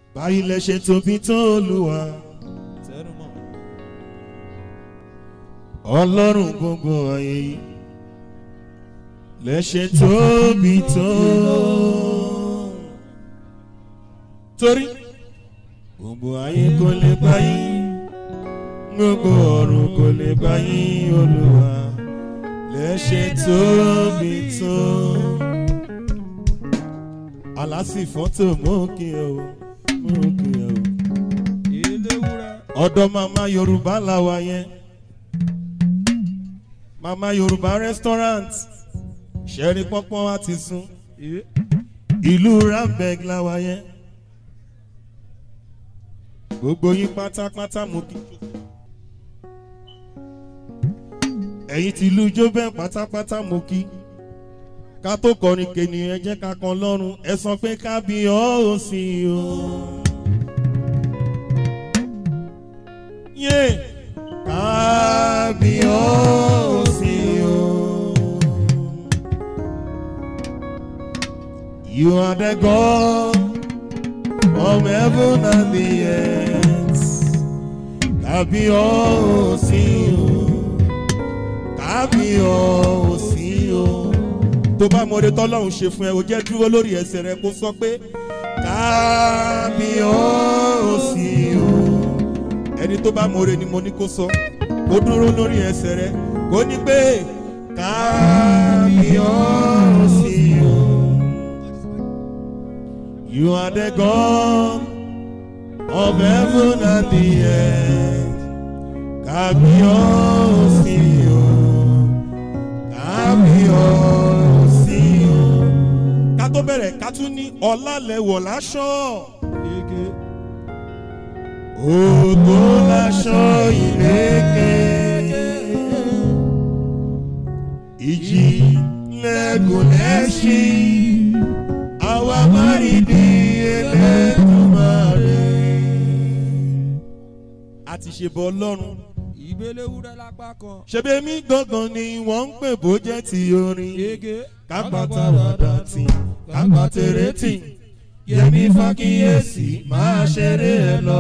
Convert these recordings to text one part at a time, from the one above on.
báyìí lẹ ṣe tóbi tó olúwa tẹnumọ́ ọlọ́run gbogbo ayé yìí lẹ ṣe tóbi tó. torí gbogbo ayé kò lè gbà yín gbogbo ọ̀run kò lè gbà yín olúwa lẹ ṣe tóbi tó. aláṣì fọ́tò mú kí ẹ o mú kí ẹ o eléwúrẹ́ ọ̀dọ̀ màmá yorùbá làwà yẹn màmá yorùbá restaurant ṣẹ́rí pọ́npọ́n wa ti sún ee ìlú rambeg làwà yẹn gbogbo yín pátápátá mo kí ẹ̀yin ti ìlú jóbẹ́ pátápátá mo kí ká tó kọrin kènì ẹ jẹ́ ká kan lọ́rùn ẹ sọ pé kábíyọ́ ò sí o. yé kábíyọ́ ò sí o. You are the God of heaven and the earth. Kábíyọ́ ò sí o. Kábíyọ́ ò sí o. Tó bá mọ̀ọ́dé tọ́lọ́run ṣe fún ẹ, o jẹ́ dúró lórí ẹsẹ̀ rẹ kó sọ pé kábíyọ́ ò sí o. Ẹni tó bá mọ̀ọ́dé ni mo ní kó sọ. Kó dúró lórí ẹsẹ̀ rẹ. Kó ní pé kábíyọ́ ò sí o. You are the God of heaven and the earth. Kábíyọ̀sí o, kábíyọ̀sí o. Ká tó bẹ̀rẹ̀ ká tún ní ọ̀làlẹ̀wọ̀ láṣọ. ege Ògo láṣọ ìlẹ́kẹ̀. Ìjì lẹ́gùn lẹ́ṣin àwa máa rí bí Elédùmarè. a ti ṣe bọ ọlọ́run ìgbéléwúrẹ́ lápá kan ṣebí mi gangan ni wọ́n ń pè bó jẹ́ ti orin ege kápátá wàdà tì kápátẹ̀rẹ̀ tì yẹmi fàkíyèsí máa ṣeré ẹ lọ.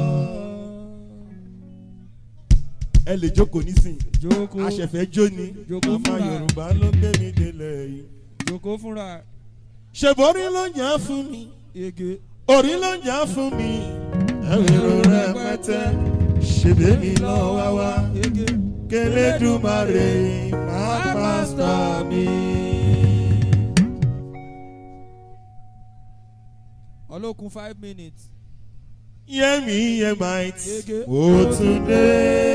ẹ lè jókòó nísìn jókòó aṣẹ̀fẹ̀ jó ni Jókòó màmá fúnra. yorùbá ló gbé mi délẹ̀ yìí. jókòó fúnra ṣèbórí ló ń yàn fún mi. ege orí ló ń jà fún mi ẹ̀rọ rẹpẹtẹ ṣèbé mi lọ wá wá ege kélédùmarè máa pásítà mi. ọlọ́kun five minutes yẹ́mi yẹ́ might Ege. ó tún dé.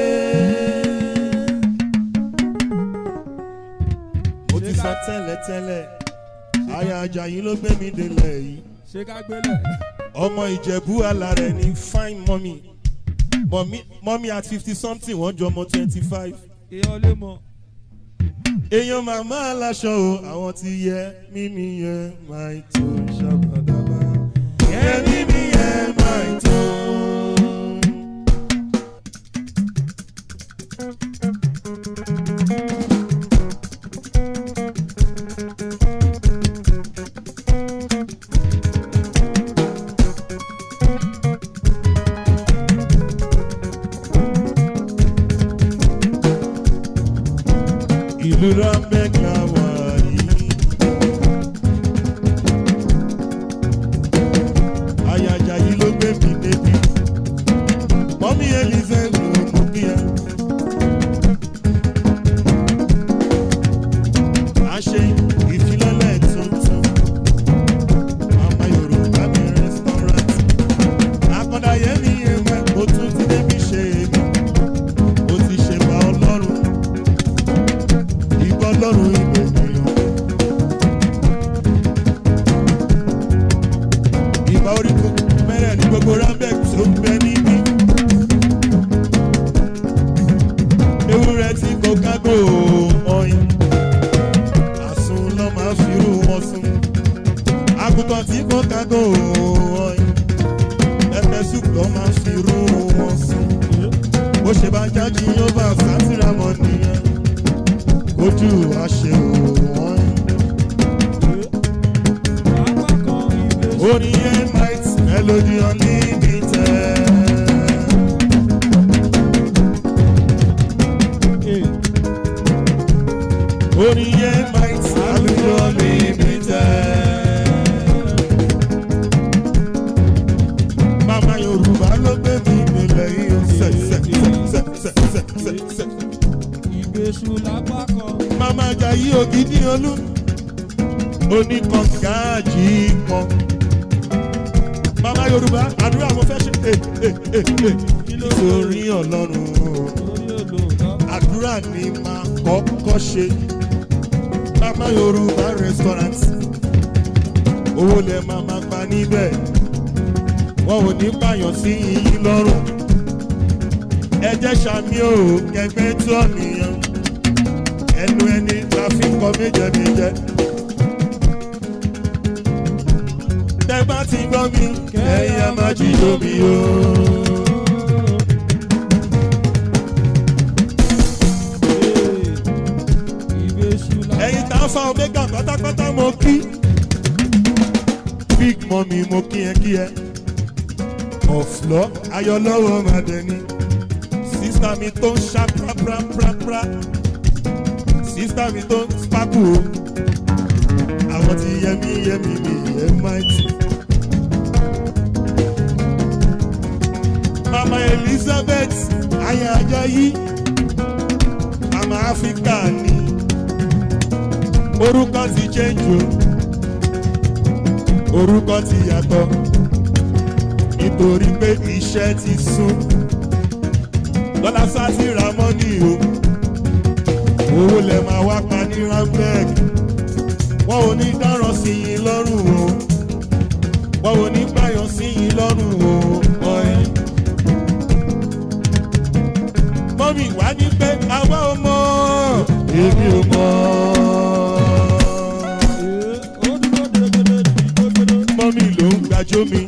mo ti sọ tẹ́lẹ̀tẹ́lẹ̀ aya ajayi ló gbé mi délẹ̀ yìí ṣé ká gbélẹ̀ ọmọ ìjẹ̀bú alárẹ̀ ní fine mummy mummy mummy at fifty something wọ́n jọ ọmọ twenty five. èèyàn lè mọ èèyàn màmá aláṣọ o àwọn ti yẹ mímí yẹ máa tó ṣàbàdàbà yẹ mímí yẹ máa tó. ìlú rambek la wà yìí. ayaja yìí ló gbé mi débi. mọ́mí elize ló mú kí ẹ. a ṣe ìfilọ́lẹ̀ tuntun. mama yorùbá mi restaurant. akọ́dá yẹmi yẹn wẹ́ mo tún ti débi ṣe èmi. mo ti ṣe bá ọlọ́run ìbọn lọ́rùn ìgbè nìyàn. ìbá oríkùn mẹ́rẹ̀ ní gbogbo rambek tó ń bẹ níbí. ewúrẹ́ tí kò kágò ọyìn. àsun lọ máa fi irú wọn sùn. àgùntàn tí kò kágò ọyìn. pẹpẹ soup lọ máa fi irú wọn sùn. bó ṣe bá jáde yóò bá sátìrámọ nìyẹn ojú àṣẹ òwọ́n. lápá kan ìgbé orin yẹn might ẹ Melody Unlimited. Oníyẹ Mighty Melody Unlimited. Mama Yorùbá ló gbé mi nílẹ̀ yìí ó sẹ̀ sẹ̀ sẹ̀ sẹ̀ sẹ̀ sẹ̀ sẹ̀. ìgbésù lápá kan. Mama Jayé Ògidì Olú oníkàngáàjì kan. Mama Yorùbá àdúrà mo fẹ́ ṣe é é é é nítorí Ọlọ́run o. lórí òlò náà. àdúrà ni máa kọ́kọ́ ṣe. Mama Yorùbá restaurant owó lẹ máa máa pa níbẹ̀ wọn ò ní pààyàn sí yín lọ́rùn. ẹ jẹ́ sàmì o kẹgbẹ́ tó ọ̀nìyàn ẹnu ẹni la fi ń kọ méje méje. tẹ bá ti gbọ́ mi kẹ́yà má jíjó mi o. ìgbésù lápá ẹ̀yin tá a fa omega pátápátá mo kí. big mummy mo kí ẹ kí ẹ. ọ̀flọ́ ayọ̀lọ́wọ́ máa dẹni. sísá mi tó ń ṣá prápráprápra. sísá mi tó ń sparkle o. àwọn ti yẹmí yẹmí mi yẹ máìtì. mama elizabeth aya ajayi mama africa ni orúkọ ti change o orúkọ ti yàtọ̀ nítorí pé iṣẹ́ ti sún lọ́lá sátì ra mọ́nì o owó lẹ máa wá pa ní ramberg wọn ò ní dáràn sí yín lọ́rùn o wọn ò ní gbàyàn sí yín lọ́rùn o ọ̀ẹ́. mọ́mí wá ní pé àwa ò mọ̀ èmi ò mọ̀. ó dúró dégédé dégédé. mọ́mí ló ń gbàjọ́ mi.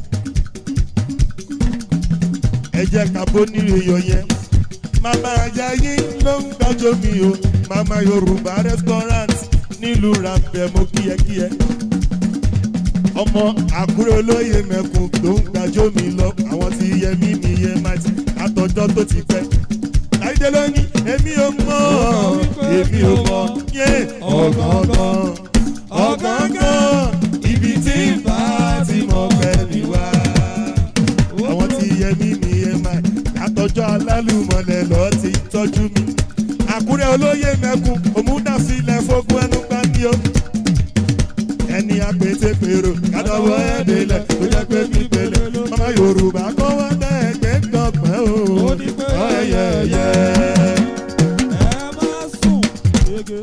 ẹ jẹ́ ká bó nílé yọ yẹn. màmá Àjàyí ló ń gbàjọ́ mi o. màmá Yorùbá restaurant nílùú Ràpẹ̀ mo kíyẹkíyẹ. ọmọ Àkúrẹ́ olóyè mẹ́kun ló ń gbàjọ́ mi lọ. àwọn ti yẹ mí mi yẹ máa ti àtọjọ́ tó ti pẹ́. láìdé lónìí èmi ò mọ̀ èmi ò mọ̀ yé ọ̀gángan ọ̀gángan ibi tí ń bá ti mọ̀ pẹ́ mi wá. àwọn tí yẹ mí mi yẹ máa àtọ́jọ́ alálùmọ̀lẹ̀ lọ ti tọ́jú mi. àkúrẹ́ olóyè mẹ́kun òmùdásílẹ̀ fógún ẹnu gbáǹdì o. ẹni àpètè pèrò kádọ́wọ́ ẹ̀dẹ́lẹ̀ tó jẹ́ pé mi pèlè. ọmọ yorùbá kọ́ wá dá ẹgbẹ́ gbọ̀ngbẹ́ o. Ó ní pé ọ̀yẹ̀yẹ̀. ẹ má sùn dégé.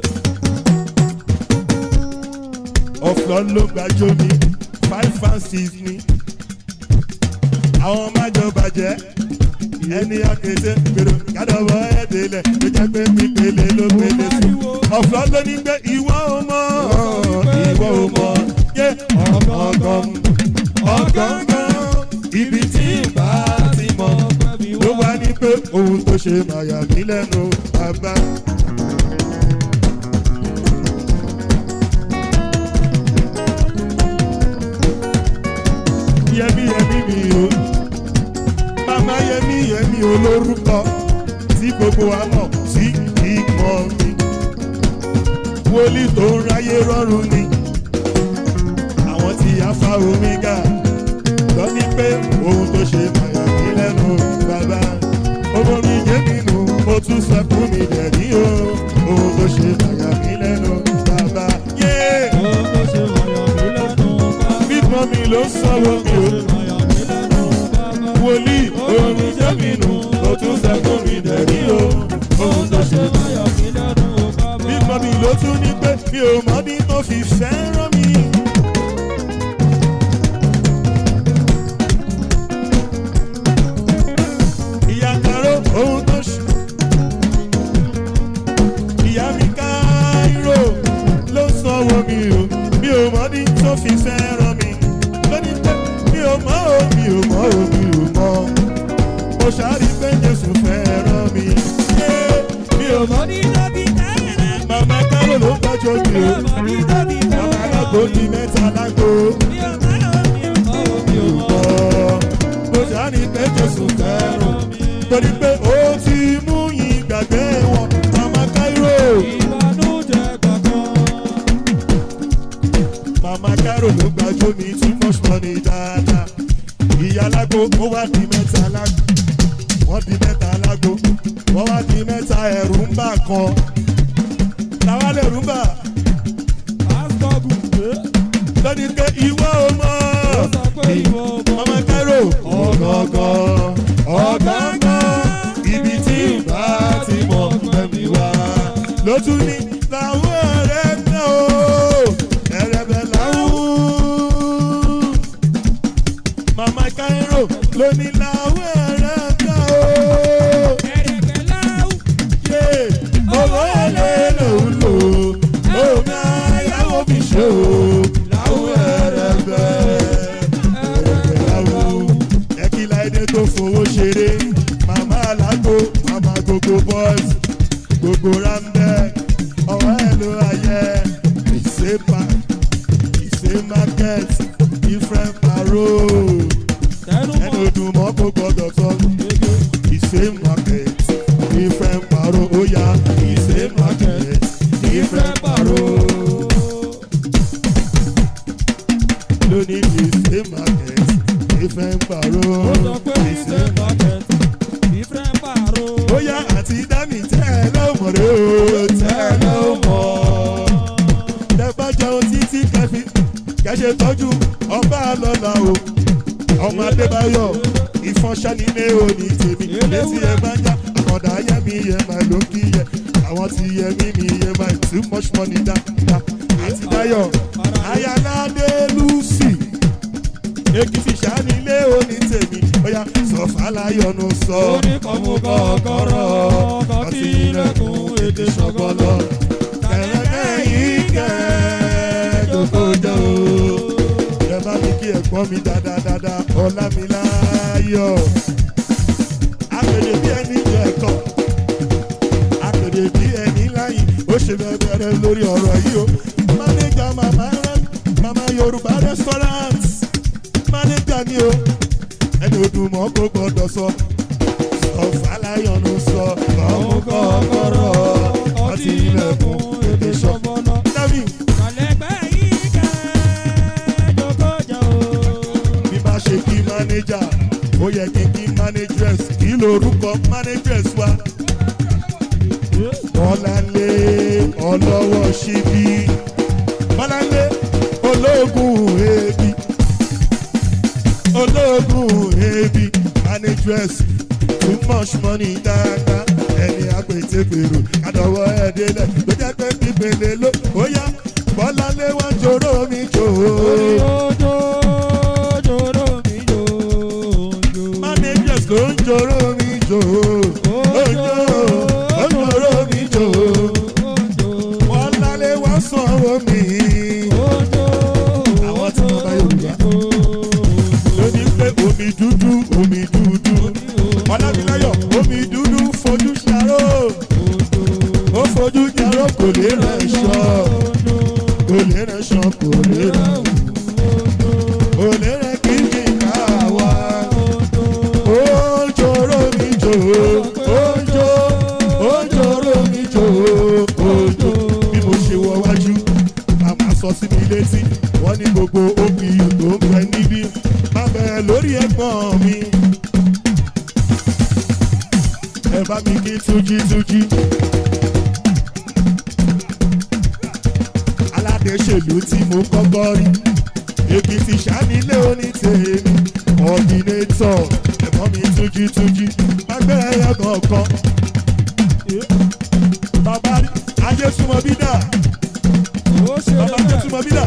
ọ̀flọ́ ló gbàjọ́ mi five and six ni. àwọn májọ bàjẹ́ ẹni akéde gbèrò kádọ́wọ́ ẹ̀dẹ́lẹ̀ tó jẹ́ pé mi pèlè ló pèlè sí. ọ̀flọ́ ló ní pé ìwọ ò mọ̀ ìwọ ò mọ̀ yé ọ̀gángan ọ̀gángan ibi tí ìbá ti mọ̀ ló wá ní pé ohun tó ṣe màyà mí lẹ́nu bàbá. yẹmí yẹmí mi o màmá yẹmí yẹmí olórúkọ tí gbogbo wa mọ̀ sí ìmọ̀ mi wòlíì tó ń ráyé rọrùn ni àwọn tí afa omega lọ ní pé ohun tó ṣe màyà mí lẹ́nu bàbá ọmọ mi yé nínú mo tún sẹ́kù mi dẹ̀rí o ohun tó ṣe màyà mí lẹ́nu bàbá yé ó tó ṣe wọ̀nyọ̀ mí lẹ́nu bá. bímọ mi ló sanwó mi o. wọ̀nyọ̀ mí lẹ́nu bá. wòlíì omi jẹ́ mi nù ó tún sẹ́kù mi dẹ̀rí o ohun tó ṣe wọ̀nyọ̀ mí lẹ́nu bá. bímọ mi ló tún ní pé mi ò mọ bí tó fi fẹ́ràn mi. ìyá kàró ohun tó ṣe. ìyá mi káírò ló sanwó mi o mi ò mọ bí tó fi fẹ́ràn mi. lónìí pé mi ò mọ o mi ò mọ o mi ò mọ. mo ṣàrí pé Jésù fẹ́ràn mi. Yeah, mi ò mọ ní dábì tẹ́lẹ̀. màmá kárò ló ń tọ́jú mi o. ní dábì Màmá alágbó di mẹ́ta lágbo. mi ò mọ̀ ọ́ mi ò mọ̀ ọ́ mi ò mọ̀ ọ́. torí pé ó ti mú yín gbàgbé wọn mama cairo ìbànújẹ́ kankan. mama cairo ló gbàjọ mi too much money dáadáa ìyá alágbó ó wá di mẹ́ta alágbó wọ́n di mẹ́ta alágbó wọ́n wá di mẹ́ta ẹ̀rù ń bà kan táwa lè rú bà pásítọ̀gù lónìí pé ìwọ ò mọ̀ ó sọ pé ìwọ ọmọ mama cairo ọ̀gọ̀ngàn ọ̀gọ̀ngàn ibi tí ìbá ti mọ̀ gbẹ̀mí wá ló tún ní làwọn ọ̀rẹ́ náà ó ẹ̀rẹ̀bẹ̀ làwọn mama cairo ló ní làwọn ọ̀rẹ́ náà ó ẹ̀rẹ̀kẹ́ láwù. yé owó èlé lòún lò ó máa yáwó fi ṣe o làwọn ẹ̀rẹ̀bẹ̀ ẹ̀rẹ̀bẹ̀ làwọn ẹ̀kílá ẹni tó fowó ṣeré màmá alágbó màmá gbogbo boys gbogbo rambẹ́ ọwọ́ ẹ̀ ló ayẹ ìṣe park ìṣe market different paro tẹnu ẹnu mọ́ odùn mọ́ kó gbọ́dọ̀ sọ gègé. ìṣe market different paro ó yá ìṣe market different paro lónìí ìṣe market different paro ó sọ pé ìṣe market different paro. bóyá àti dání tẹ́ ẹ lọ́mọ̀ rẹ o tẹ́ ẹ lọ́mọ̀. tẹ bá jẹun títí kẹfì kẹṣe tọ́jú ọba lọ́la o. ọmọ adébáyọ̀ ìfọ̀nṣẹ́ nílé òní tèmi létí ẹ bá ń já àkọ́dá yẹmi yẹ máa ló kí yẹ àwọn ti yẹ mí mi yẹ máa too much money dá dá àti dáyọ̀ ayáládé lucy èkìtì sànílé òní tèmi bóyá sọ fàlàyọ̀nù sọ ó ní kọ́mú kọ́kọ́rọ́ kọ́kí ilẹ̀kùn èdè ṣọ̀gbọ́lọ́. kẹ̀rẹ́kẹ́ yìí kẹ́ jókòjó. ẹ bá mi kí ẹ̀gbọ́n mi dáadáa ọlámiláyọ̀. àpèdè bí ẹni jẹ ẹ̀kọ́ àpèdè bí ẹni láyìn ó ṣe bẹ̀rẹ̀ lórí ọ̀rọ̀ yìí o. mánéjà màmá rẹ màmá yorùbá restaurant mánéjà ni o ẹni odùmọ̀ kò gbọ́dọ̀ sọ ọ̀fàlàyọ̀nù sọ ọmú kọ́kọ́rọ́ ọtí ilẹ̀kùn èdè sọ. ṣọ̀gbọ́lọ́. Dábì kàlẹ́gbẹ́ yìí kẹ́ jókòjó. bí bá ṣe kí mánéjà ó yẹ kí kí mánéjẹ̀s kí lorúkọ mánéjẹ̀s wa. Bọ́láńlé ọlọ́wọ́ ṣíbí. Bọ́láńlé ológun ebi. Ológun ebi mánéjẹ̀s too much money dáadáa. Ẹni àpètèpèrò àdọ̀wọ́ ẹ̀dẹ́lẹ̀ ló jẹ́ pé pípele ló ó yá. Bọ́láńlé wá jòrò mi jò orí ó. ojó jòrò mi jòjò. managers ló ń jòrò mi jò ojo ó ń jòrò mi jò wọ́n lálẹ́ wá sanwó mi Àwọn tí wọ́n bá Yorùbá. lóní pé omi dúdú omi dúdú ọlámiláyọ̀ omi dúdú fojú ṣàró ó fojú ṣàró kò lè rẹ̀ ṣọ́ kò lè rẹ̀ ṣọ́ kò lè rẹ̀ kò lè rẹ̀ kí ni ká wá. Ojoro mi jo, ojo, ojoro mi jo, ojo. Bí mo ṣe wọ wájú, màmá sọ sí mi létí, wọ́n ní gbogbo OPU tó ń bẹ níbí. Má bẹ̀rẹ̀ lórí ẹ̀gbọ́n mi. Ẹ bá mi kí tújí tújí. Aládéṣèlú tí mo kọ́kọ́ rí. Èkìtì ṣánilé onítèmi, ọ̀dìnétọ̀, ẹ̀gbọ́n mi tújí tújí, mágbé ẹyẹ kọ̀ọ̀kan. Bàbá ajé súnmọ́ bí dà, bàbá ajé súnmọ́ bí dà.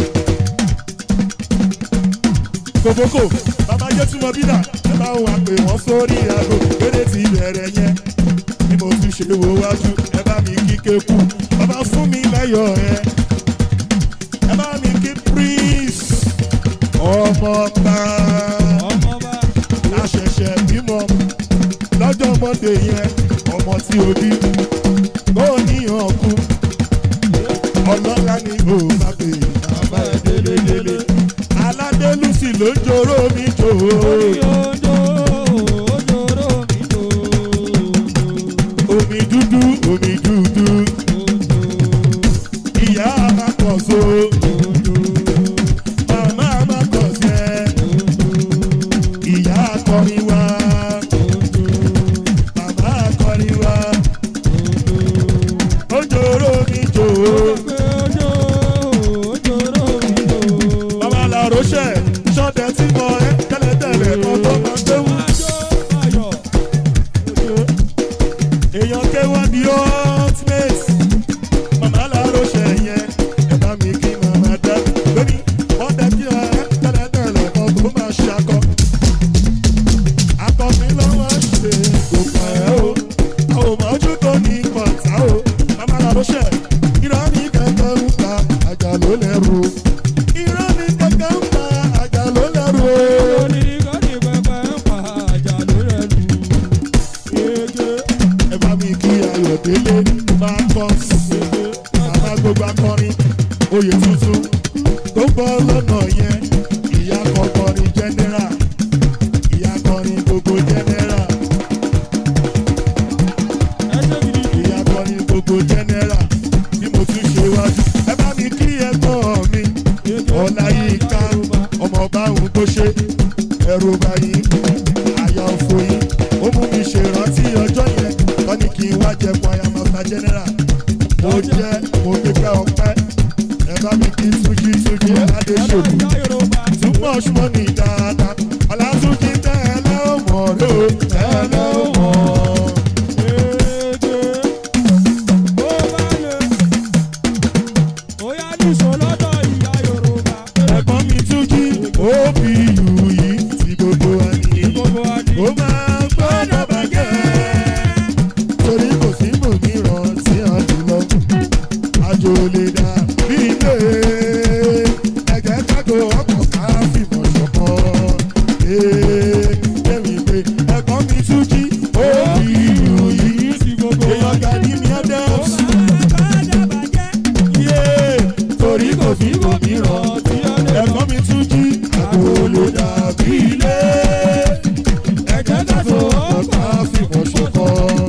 Kòbókò, bàbá ajé súnmọ́ bí dà, ẹ bá wà pé wọ́n sórí aago, kéde ti bẹ̀rẹ̀ yẹn. Bí mo tún ṣe wo wájú, ẹ bá mi kí kéku, bàbá fún mi lẹ́yọ̀ ẹ. Ẹ bá mi kí prince ọmọ pa láṣẹ̀ṣẹ̀ bímọ lọ́jọ́ mọ́ndé yẹn ọmọ tí o bí kó níyàn kú ọlọ́lá ni o bá pè bàbá ẹ̀ délédélé aládélùsì ló ń joró mi jò ó ẹ̀rù báyìí àyà òfò yìí ó mú mi ṣèrántí ọjọ́ yẹn kọ́ ni kí n wá jẹ kwaya master general mo jẹ́ mo gbégbá ọpẹ́ ẹ bá mi kí túnjí túnjí ládé ṣòkò too much money dáadáa ọ̀làtúnjí tẹ́lẹ̀ ó mọ̀ ló tẹ́lẹ̀ ó mọ̀. ẹ̀gbọ́n mi túnjí òbí ìlú yìí tí gbogbo wa ní. ó máa gbọ́dọ̀ bàjẹ́ torí kò sí mòmíràn tí a jù lọ. àjò lè dà bí ilé ẹ̀jẹ̀ kágo ọkọ̀ ká fìmọ̀ ṣọ̀kan. ẹ̀mí pé ẹ̀gbọ́n mi túnjí òbí ìlú yìí èèyàn gàdí mi adams. torí kò sí mòmíràn ẹ̀gbọ́n mi túnjí àjò lè dà bí ilé ẹ̀jẹ̀ kágo ọkọ̀ ká fìmọ̀ ṣọ̀kan.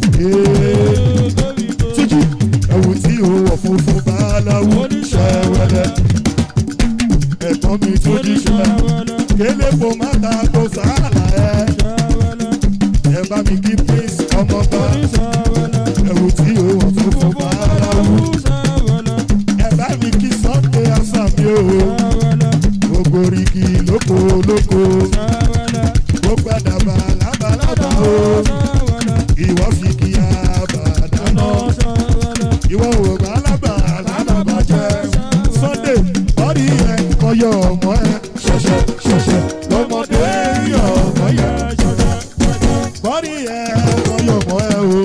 túnjí ẹ̀wù tí ó wọ̀ funfun bá láwù ṣẹ́wẹ́lẹ́ ẹ̀gbọ́n mi túnjí ṣẹ́ kélé kò má ta kó sàálà ẹ̀ ẹ̀ bá mi kí prince ọmọ bá ẹ̀wù tí ó wọ̀ funfun bá láwù ẹ̀ bá mi kí sunday asami o gbogbo rigi lóko lóko gbogbo àdàbà lábàlábà o ìwọ fi kí abàdànà ìwọ ò bá lábà lábàbà jẹ sunday bọ́dí yẹn kọyọ ọmọ ẹ ṣẹṣẹ ṣẹṣẹ lọmọdé yọ ọmọ yẹ bọ́dí yẹn kọyọ ọmọ ẹ o.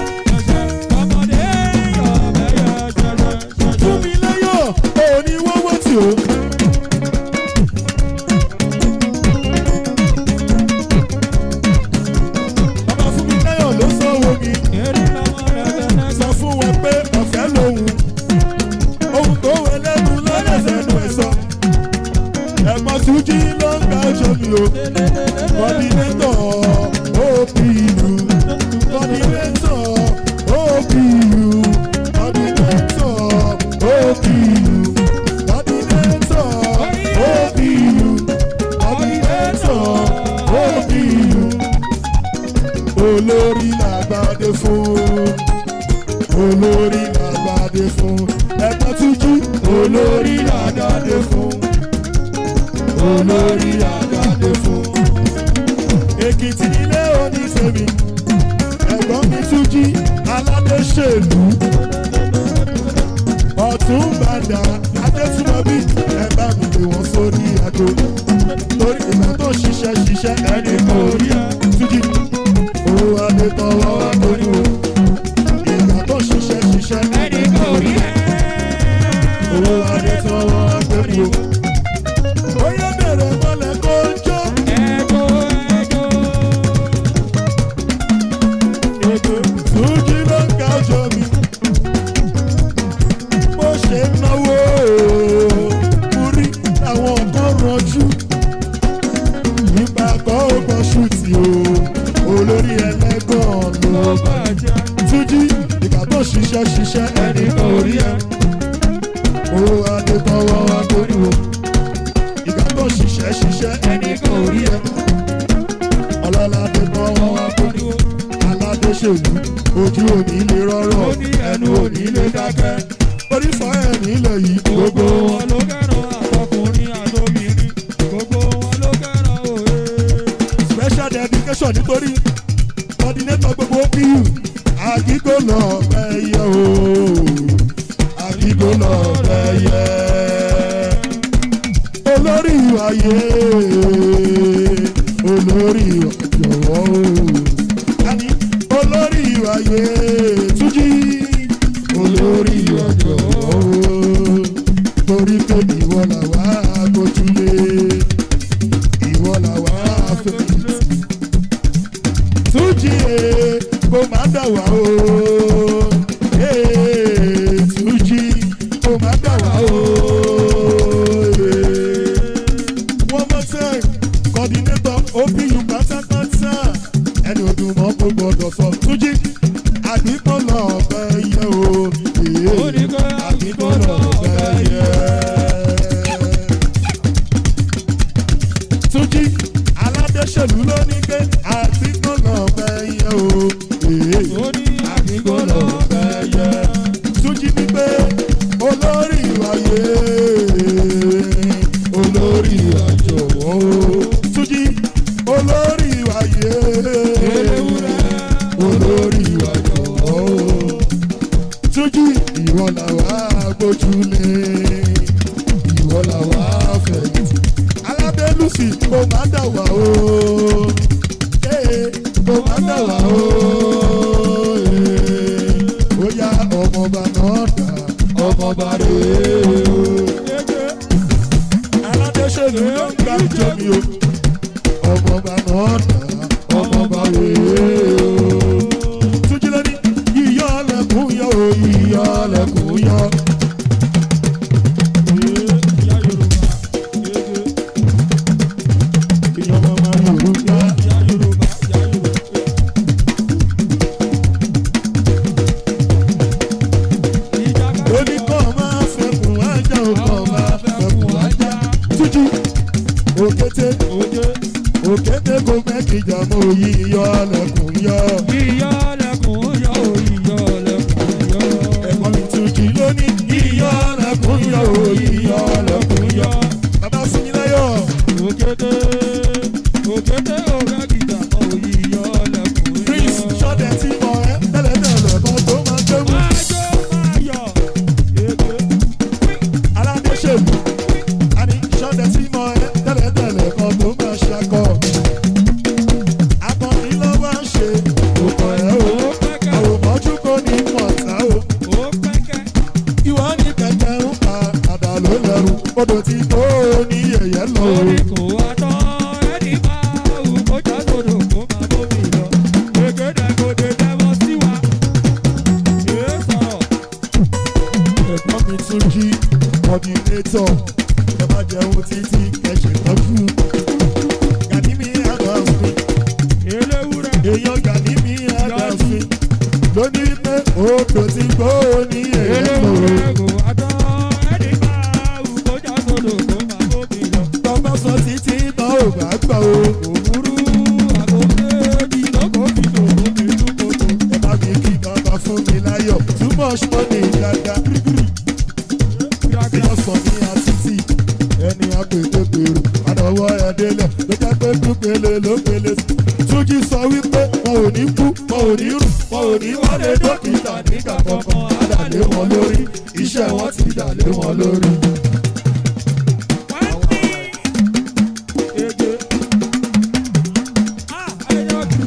fún mi lẹ́yọ̀ òní wọ́wọ́ tí o. bàbá fún mi lẹ́yọ̀ ló sanwó mi sọ fún wọn pé ọ̀fẹ́ lòun ohun tó wẹ lẹ́nu lọ́lẹ́sẹ̀nu ẹ̀ sọ. ẹ̀gbọ́n túnjí ló ń ga ọjọ́ mi o kọ́dínétọ̀ òpìlú kọ́dínétọ̀ òpìlú kọ́dínétọ̀ òpìlú kọ́dínétọ̀ òpìlú kọ́dínétọ̀ òpìlú olórí làgbàdé fún olórí làgbàdé fún ẹ̀ka túnjí olórí làgbàdé fún olórí làgbàdé fún. èkìtì nílé oníṣèmi ẹ̀gbọ́n mi túnjí aládéṣèlú ọ̀tún bàdà adétúmọ̀bí ẹ̀ bá mi pè wọ́n sórí àgbo torí ìgbà tó ṣiṣẹ́ ṣiṣẹ́ ẹni kò rí ẹ túnjí owó adé tọwọ́ torí o ìgbà tó ṣiṣẹ́ ṣiṣẹ́ ẹni kò rí ẹ owó adé tọwọ́ torí o. Oyè bẹ̀rẹ̀ mọ́lẹ̀ kó ń jó. Túnjí ló ń ga ọjọ́ mi. Bó ṣe ń náwó mo rí àwọn kan ranjú. Nípa kọ́ ọgbọ́n ṣùtì o, olórí ẹlẹ́gàn ló bá. Túnjí ìgbà tó ṣiṣẹ́ ṣiṣẹ́ ẹni kan ò rí ẹ. Owó adé tọwọ́ wá torí o. Ìgbà tó ṣiṣẹ́ ṣiṣẹ́ ẹni kan ò rí ẹ. Ọlọ́lá adé tọwọ́ wá torí o. Aládéṣèlú ojú òní lè rọ́rọ̀ ẹnu òní lè dákẹ́. Orí fọ́ ẹ̀ nílẹ̀ yìí gbogbo wọn. special dedication nítorí coordinator gbogbo OPU àgígò lọ bẹyẹ o àgígò lọ bẹyẹ olórí ayé olórí jọ̀wọ́ o àní olórí ayé túnjí olórí jọ̀wọ́ o torí pé ìwọ làwa gbójúlé ìwọ làwa fẹ̀yìntì túnjí e kò má dà wá o ee túnjí kò má dà wá o ee. one more time coordinator opu pátápátá ẹni ọdún mọ́ kó gbọdọ̀ sọ túnjí àdìpọ̀ lọ́ọ̀bẹ yẹ o ee àdìpọ̀ lọ́ọ̀bẹ yẹ. túnjí aládéṣèlú ló ní pé àti kọ́nà ọ̀bẹ yẹn o. Èé. ó ní àdìgbò lọ bẹ́ẹ̀ yẹ. Túnjí ní pé olórí ìwàyè olórí ìwàjọ̀wọ́ Túnjí olórí ìwàyè Eléwúrẹ́. olórí ìwàjọ̀wọ́ Túnjí ìwọ làwa gbójúlé ìwọ làwa fẹ̀yìntì alábẹ́lùsì kò má dà wá o ee kò má dà wá o ee ó yá ọmọọba náà dà ọmọọba rèé o aládéṣèlú ló ń gbà jọmi o ọmọọba náà dà ọmọọba rèé o túnjí lóní yíyọ lẹkùn yọ o yíyọ lẹkùn yọ. Ìyá Yorùbá. Ege. ìyá mama yorùbá Ìyá Yorùbá. Ìyá Yorùbá. Ìjàkadì. ó ní kọ́ máa fẹ́kùn ajá o kọ́ máa fẹ́kùn ajá túnjí òkété Oje. òkété kò mẹ́kìjà mọ́ yíyọ lẹkùn yọ. Ìyá lẹ̀kùn yọ. Ìyá lẹ̀kùn yọ. ẹ̀gbọ́n mi túnjí lónìí yíyọ lẹkùn yọ o yíyọ lẹkùn yọ. bàbá fún mi láyọ̀ Òkété. Òkété òrẹ́ gìjà mọ́ ìyá lẹ̀kùn yọ. prince ṣọ́dẹ̀ tí mọ̀ ẹ́ tẹ́lẹ̀tẹ́lẹ̀ kan tó máa gbé mú. Májọ́ máa yọ̀. Ege. aládéṣèlú àní ṣọ́dẹ̀ tí mọ̀ ẹ́ tẹ́lẹ̀tẹ́lẹ̀ kan tó máa ṣakọ. akọni ló wá ń ṣe òkò ẹ̀ o Ó pẹ́kẹ́. àwòmọ́jú kò ní mọ̀ọ́ta o. Ó pẹ́kẹ́. ìwọ ní kẹ̀kẹ́ ń pa àdá ló lẹ́rù odò tí tó ní yẹ̀yẹ́ lọ. Orí kò wá tán, ẹni máa wù kó já sódò kó máa bómi lọ. Gbègédé kò dé dẹ́wọ́ sí wa. Èé sọ̀rọ̀. ẹ̀gbọ́n mi tún jí kọ́dínétọ̀ ẹ má jẹun títí ẹ ṣètọ́jú. gàdí mi adams mi Eléwúrẹ́. èèyàn gàdí mi adams mi lóní wípé odò tí gbó ní yẹ̀yẹ́ lọ. Eléwúrẹ́ kò wá tán, ẹni máa wù kó já sódò kó máa bómi lọ. tọ́gbọ́n sọ títí tán ò bá gbà o. Òwúrú àgọ́gẹ́jì lóko fi lòó mi túkòtò. ẹ má fi kí bàbá fún mi láyọ̀ too much money dáadáa. èèyàn sọ ní àtìtì ẹni àpètèpèrò àdọ̀wọ́ ẹ̀dẹ́lẹ̀ ló jẹ́ pé dúpele ló pele sí. túnjí sọ wípé wọn ò ní kú wọn ò ní rù wọn ò ní wọlé dókítà nígbà kankan àdàlé wọn lórí iṣẹ́ wọn ti dàlé wọn lórí. Ege. Ah, ẹyọ kìí.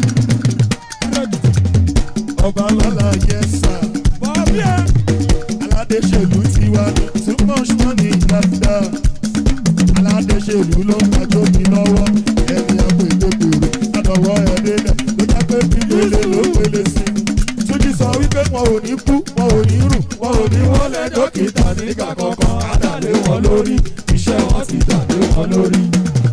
ọba lọ́la yẹ sá Bọ̀bí ẹ̀. aládéṣèlú tiwa ní too much money dáadáa aládéṣèlú ló ń kájọ́ mi lọ́wọ́ ẹni àpètèpèrò àdọ̀wọ́ ẹ̀dẹ́lẹ̀ ló jẹ́ pé pípele ló pele sí. túnjí sọ wípé wọn ò ní kú wọn ò ní rù wọn ò ní wọlé dókítà nígbà kankan àdàlé wọn lórí iṣẹ́ wọn ti dàlé wọn lórí.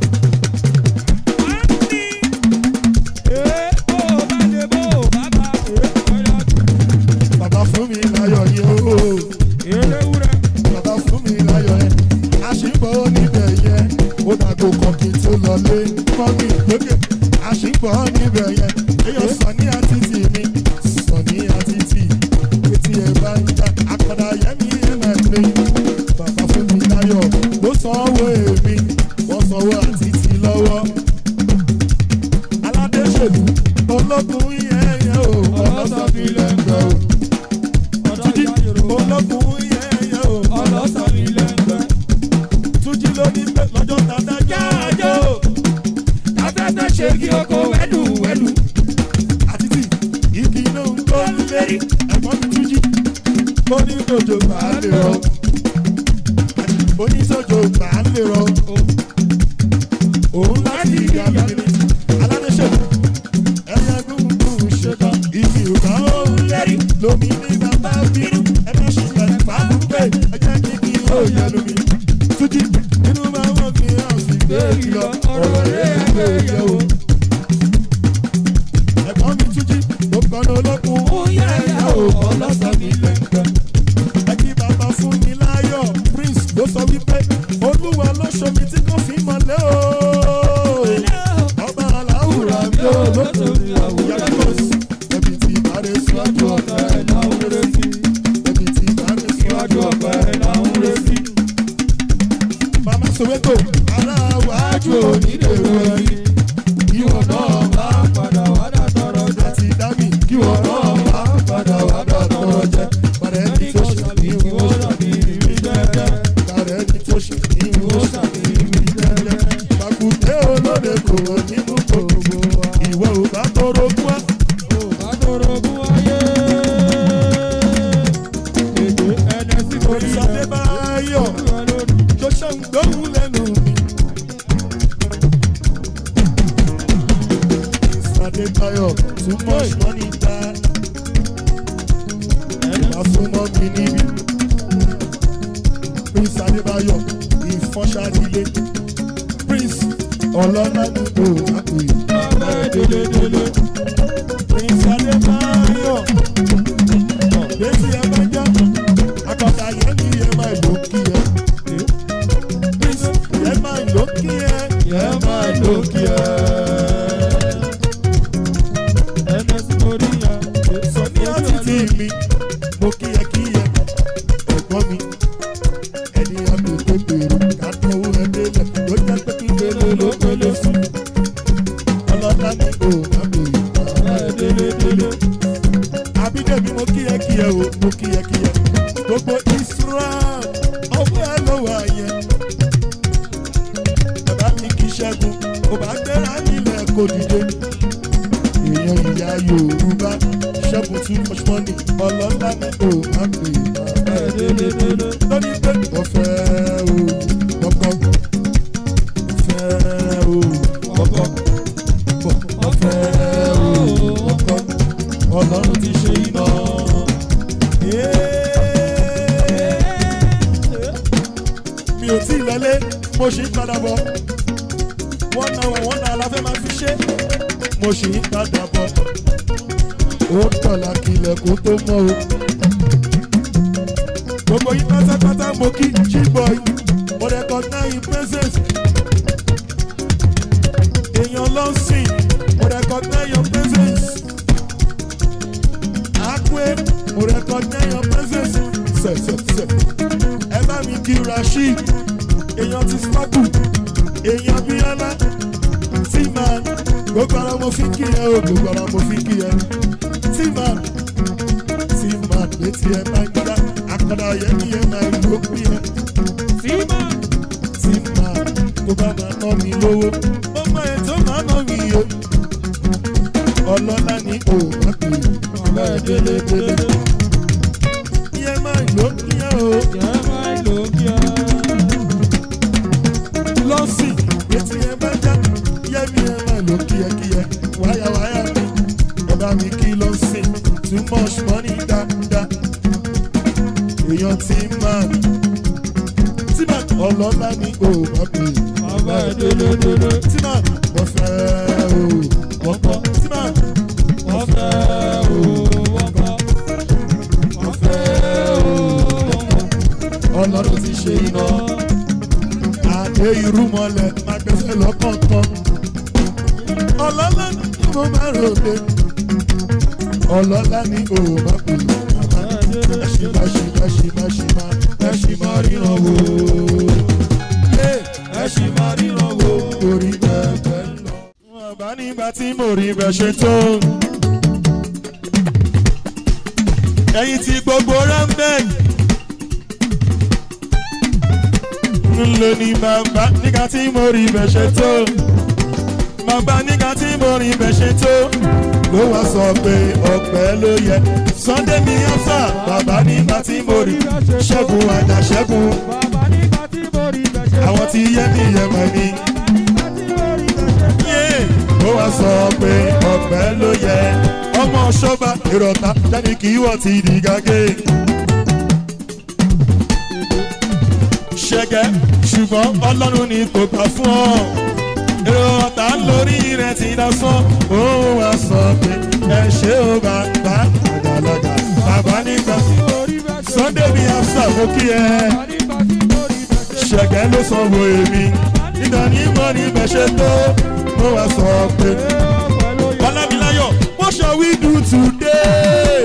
Ee, bó o bá lè bó o bá bá ee, ẹyọ kìí. bàbá fún mi láyọ̀ yẹn o Eléwúrẹ́. bàbá fún mi láyọ̀ yẹn àṣìbọ̀ níbẹ̀ yẹn ó dàgbò kan kí n tó lọlé mọ́mí lókè àṣìbọ̀ níbẹ̀ yẹn èèyàn sọ ní àtìtì mi sọ ní àtìtì etí ẹ̀ bá ń já àkàndá yẹmí ẹ̀mẹ̀lẹ́ bàbá fún mi láyọ̀ ló sanwó èmi wọ́n sanwó àtìtì lọ́wọ́ aládéṣèlú ológun yẹn yẹn o ọlọ́sàn mi lẹ́gbẹ̀ẹ́ o Ọ̀dọ́ ìyá Yorùbá. ológun yẹn yẹn o Ọlọ́sàn mi lẹ́gbẹ́. túnjí ló ní pé lọ́jọ́ tàdá jáàjọ́ Afẹ́fẹ́ ṣe kí oko wẹ́lú wẹ́lú. àti tí igi náà ń tó ń lérí ẹ̀gbọ́n mi túnjí ó ní tòjò bá a lè rọ ó ní tòjò bá a lè rọ òun láti ìyá mi ní aládéṣèlú ẹ̀yà gbùngbùn ṣetán igi ìgbà ó ń lérí lómi ní bàbá bínú ẹ̀mí ṣùgbọ́n fàákùnkè ẹ̀jẹ̀ kíkì ó yẹ lómi túnjí inú máa ń wọ́n kí hàn sí gbérí lọ ọ̀rọ̀ rẹ̀ gbé yẹ o. ẹ̀gbọ́n mi túnjí ló kọ́nà olókun ó yẹ ẹ̀yà o ọlọ́sàn mi lẹ́gbẹ̀ẹ́. ẹ̀kí bàbá fún mi láyọ̀ prince ló sọ wípé olúwa ló ṣomi tí kò fi mọ̀lẹ́ o. adébáyọ̀ too much money dá ìgbà súnmọ́ mi níbi prince adébáyọ̀ ìfọ́nṣadílé prince ọlọ́lá ní òwàpè ẹ̀ẹ́dẹ́gbẹ̀dẹ́gbẹ̀ prince adébáyọ̀ létí ẹ bá já akọ̀tà yẹn ní ẹ máa lò kí ẹ prince ẹ máa lò kí ẹ ẹ máa lò kí ẹ. sọ ní àtìtì mi mo kí ẹ kí ẹ ẹ̀gbọ́n mi ẹni àmì tó gbèrò ká tọwọ́ ẹ délẹ̀ ló jẹ́ pé kí gbélé ló gbélé sí. ọlọ́lá ní o àmì ìgbà délédélé. àbídẹ́mi mo kí ẹ kí ẹ o mo kí ẹ kí ẹ gbogbo israel ọwọ́ ẹ ló wà yẹn. bàbá mi kì í ṣẹ́gun ò bá gbéra nílẹ̀ kò dìde. èèyàn ìyá yorùbá ṣẹ́gun too much money ọlọ́lá ní o àmì ìgbà délédélé. lórí pé mo fẹ́ o kọ́kọ́ mo fẹ́ o kọ́kọ́ mo fẹ́ o kọ́kọ́ ọlọ́run ti ṣe iná. mi ò tí ì lọlé mo ṣì ń padà bọ̀ wọ́n náà wọ́n náà la fẹ́ máa fi ṣe mo ṣì ń padà bọ̀ ó tọ̀la kílẹ̀ kó tó mọ́ o. gbogbo yín pátápátá mo kí G-boy mo recognize presence èèyàn ló ń sìn mo recognize your presence akwe mo recognize your presence sẹ sẹ sẹ ẹ bá mi kí rasheed èèyàn ti sparkle èèyàn bíọ́lá tí màá gbogbo ara mo fi kí ẹ o gbogbo ara mo fi kí ẹ tí màá tí màá létí ẹ máa ń gbá akọ̀dà yẹn ní ẹ máa ló pín ẹ tí màá tó bá máa ná mi lówó ó mọ ẹ tó máa ná mi o ọlọ́lá ní o má pè é délédélé ìyẹn máa ló pín ẹ o lọ́sìn létí ẹ bá já yẹ́mi ẹ máa ló kíyẹkíyẹ wáyà wáyà mi ọba mi kí lọ́sìn too much money dáadáa èèyàn tí máa tí máa ọlọ́lá ní o má pè é tí máa mo fẹ́ o wọ́pọ̀ tí máa mo fẹ́ o mo fẹ́ o ọlọ́run ti ṣe iná àdé irú mọ́lẹ̀ máa gbẹ́sẹ̀ lọ́kọ̀ọ̀kan ọlọ́lá ní mo máa ròde ọlọ́lá ní o má pè é ẹṣìmá ṣìmá ṣìmá ṣìmá ẹṣìmá ríran wò ẹṣìmá ríran wò orí bẹ́ẹ̀ lọ. wọn bá nígbà tí mo rí bẹ́ẹ̀ ṣe tó. ẹ̀yin tí gbogbo rambeg ń lò ní bàbá nígbà tí mo rí bẹ́ẹ̀ ṣe tó. bàbá nígbà tí mo rí bẹ́ẹ̀ ṣe tó. ló wá sọ pé ọpẹ́ ló yẹ sunday mi ọ̀sà bàbá nígbà tí mo rí ṣẹ́gun àjà ṣẹ́gun àwọn tí yẹ mi yẹ mọ̀ mi. yé ó wá sọ pé ọpẹ́ ló yẹ ọmọ ṣọba ìrọ̀tà jáde kí wọ́n ti di gàgé. ṣẹ̀gẹ́ ṣùgbọ́n ọlọ́run ni kò gbà fún ọ. èrò ọ̀tá lórí rẹ̀ ti dá sán. ó wá sọ pé ẹ ṣé ó bàbá àgbàlagbà bàbá nígbà sunday mi afsa mo kí ẹ ṣẹ̀gẹ́ ló sanwó èmi nígbà ní mọ́ ní bẹ́ṣẹ̀ tó ó wá sọ pé ọlámiláyọ̀ what shall we do today?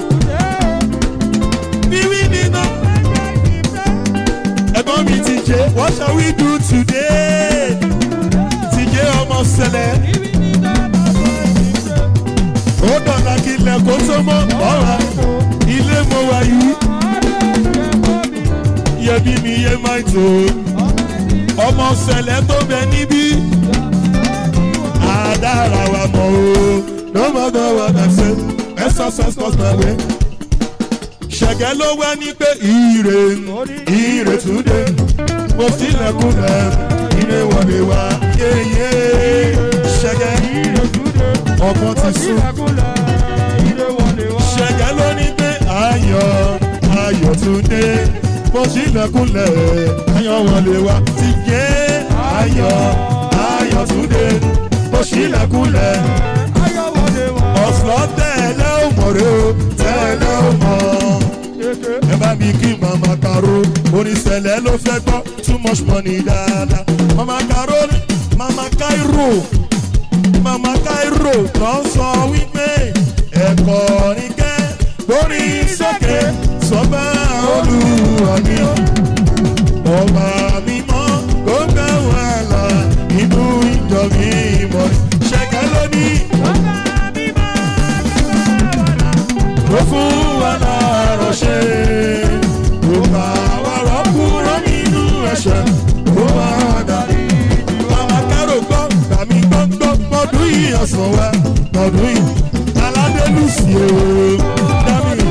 bíwí nínú ẹ̀gbọ́n mi ti jẹ́ what shall we do today? ti jẹ́ ọmọ sẹlẹ̀ ó dọ̀la kí ilẹ̀ kó tó mọ́ ọ̀rá ilé mo wà yìí yẹbi mi yé máa tó ọmọ sẹlẹ̀ tó bẹ níbí àdára wa mọ̀ o no matter what I say exercise cause my way ṣẹ̀gẹ́ ló wá ní pé ire ire túnde mo sílẹ̀kùnlẹ̀ ilé wọlé wá yéyé ṣẹ̀gẹ́ ọgbọ́n ti sún. ṣẹ̀gẹ́ ló ní pé ayọ̀ ayọ̀ tún dé bó ṣílẹ̀kùnlẹ̀ ayọ̀ wọlé wá ti yé ayọ̀ ayọ̀ tún dé bó ṣílẹ̀kùnlẹ̀ ọ̀sán tẹ̀lé ò mọ̀ rẹ o tẹ̀lé ò mọ̀ ẹ bá mi kí mama karo oníṣẹ̀lẹ̀ ló fẹ́ gbọ́ too much money dáadáa mama karo mama kairo mama kairo lọ sọ wípé ẹ̀kọ́ ní kẹ́ lórí sókè sọ́gbà olùwàmí ọba mímọ́ kó gbà wà là inú ìjọ mi mọ̀ ṣẹ̀kẹ́ lónìí ló fún wa láàárọ̀ ṣe ló bá wa rọ́kúrọ́ nínú ẹ̀ṣẹ̀ ló wá dàbí. Màmá Kárò gbọ́ gbàmí gbọ́ngbọ́ mọ́dún yìí ọ̀sán wa mọ́dún yìí aládélùsì o dámì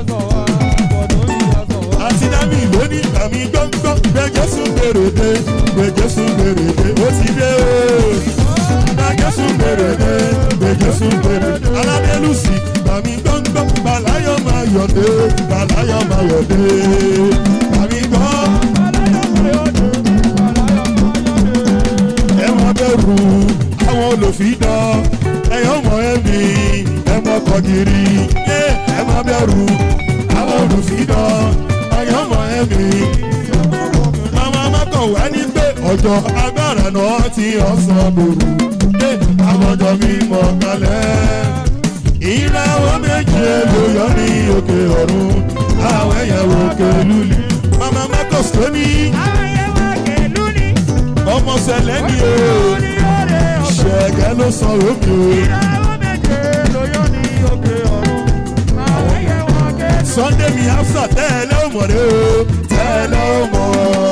àti dámì lónìí gbàmí gbọ́ngbọ́ gbẹ̀jẹ̀ sùn gbèrèdè gbẹ̀jẹ̀ sùn gbèrèdè ó ti dé o gbẹ̀jẹ̀ sùn gbèrèdè gbẹ̀jẹ̀ sùn gbèrèdè aládélùsì gbàmí gbọ́ngbọ́ bàláyọ̀ máa yọ̀dé bàláyọ̀ máa yọ̀dé gbàmí gbọ́ ẹ̀wọ̀n bẹ̀rù àwọn olùfidàn ẹ̀yọ́ mọ̀ ẹ̀mí ẹ̀mọ́ kọ̀gìrì ẹ̀wọ̀n bẹ̀rù àwọn olùfidàn ẹ̀yọ́ mọ̀ ẹ̀mí. Màmá Mákọ̀wá ní pé ọjọ́ agbára náà ti ọ̀sán lòrù àwọn ọjọ́ mi mọ̀ kalẹ̀. Ìràwọ̀ méje ló yọ ní òkè ọ̀run àwọn ẹ̀yẹ̀wò òkè lulì. Màmá Mákọ̀s tó ní ọmọ sẹlẹ̀ ni o ṣẹ̀gẹ́ ló san omi o. Sunday mi afsa tẹ́lẹ̀ ó mọ̀ rẹ o tẹ́lẹ̀ ó mọ̀.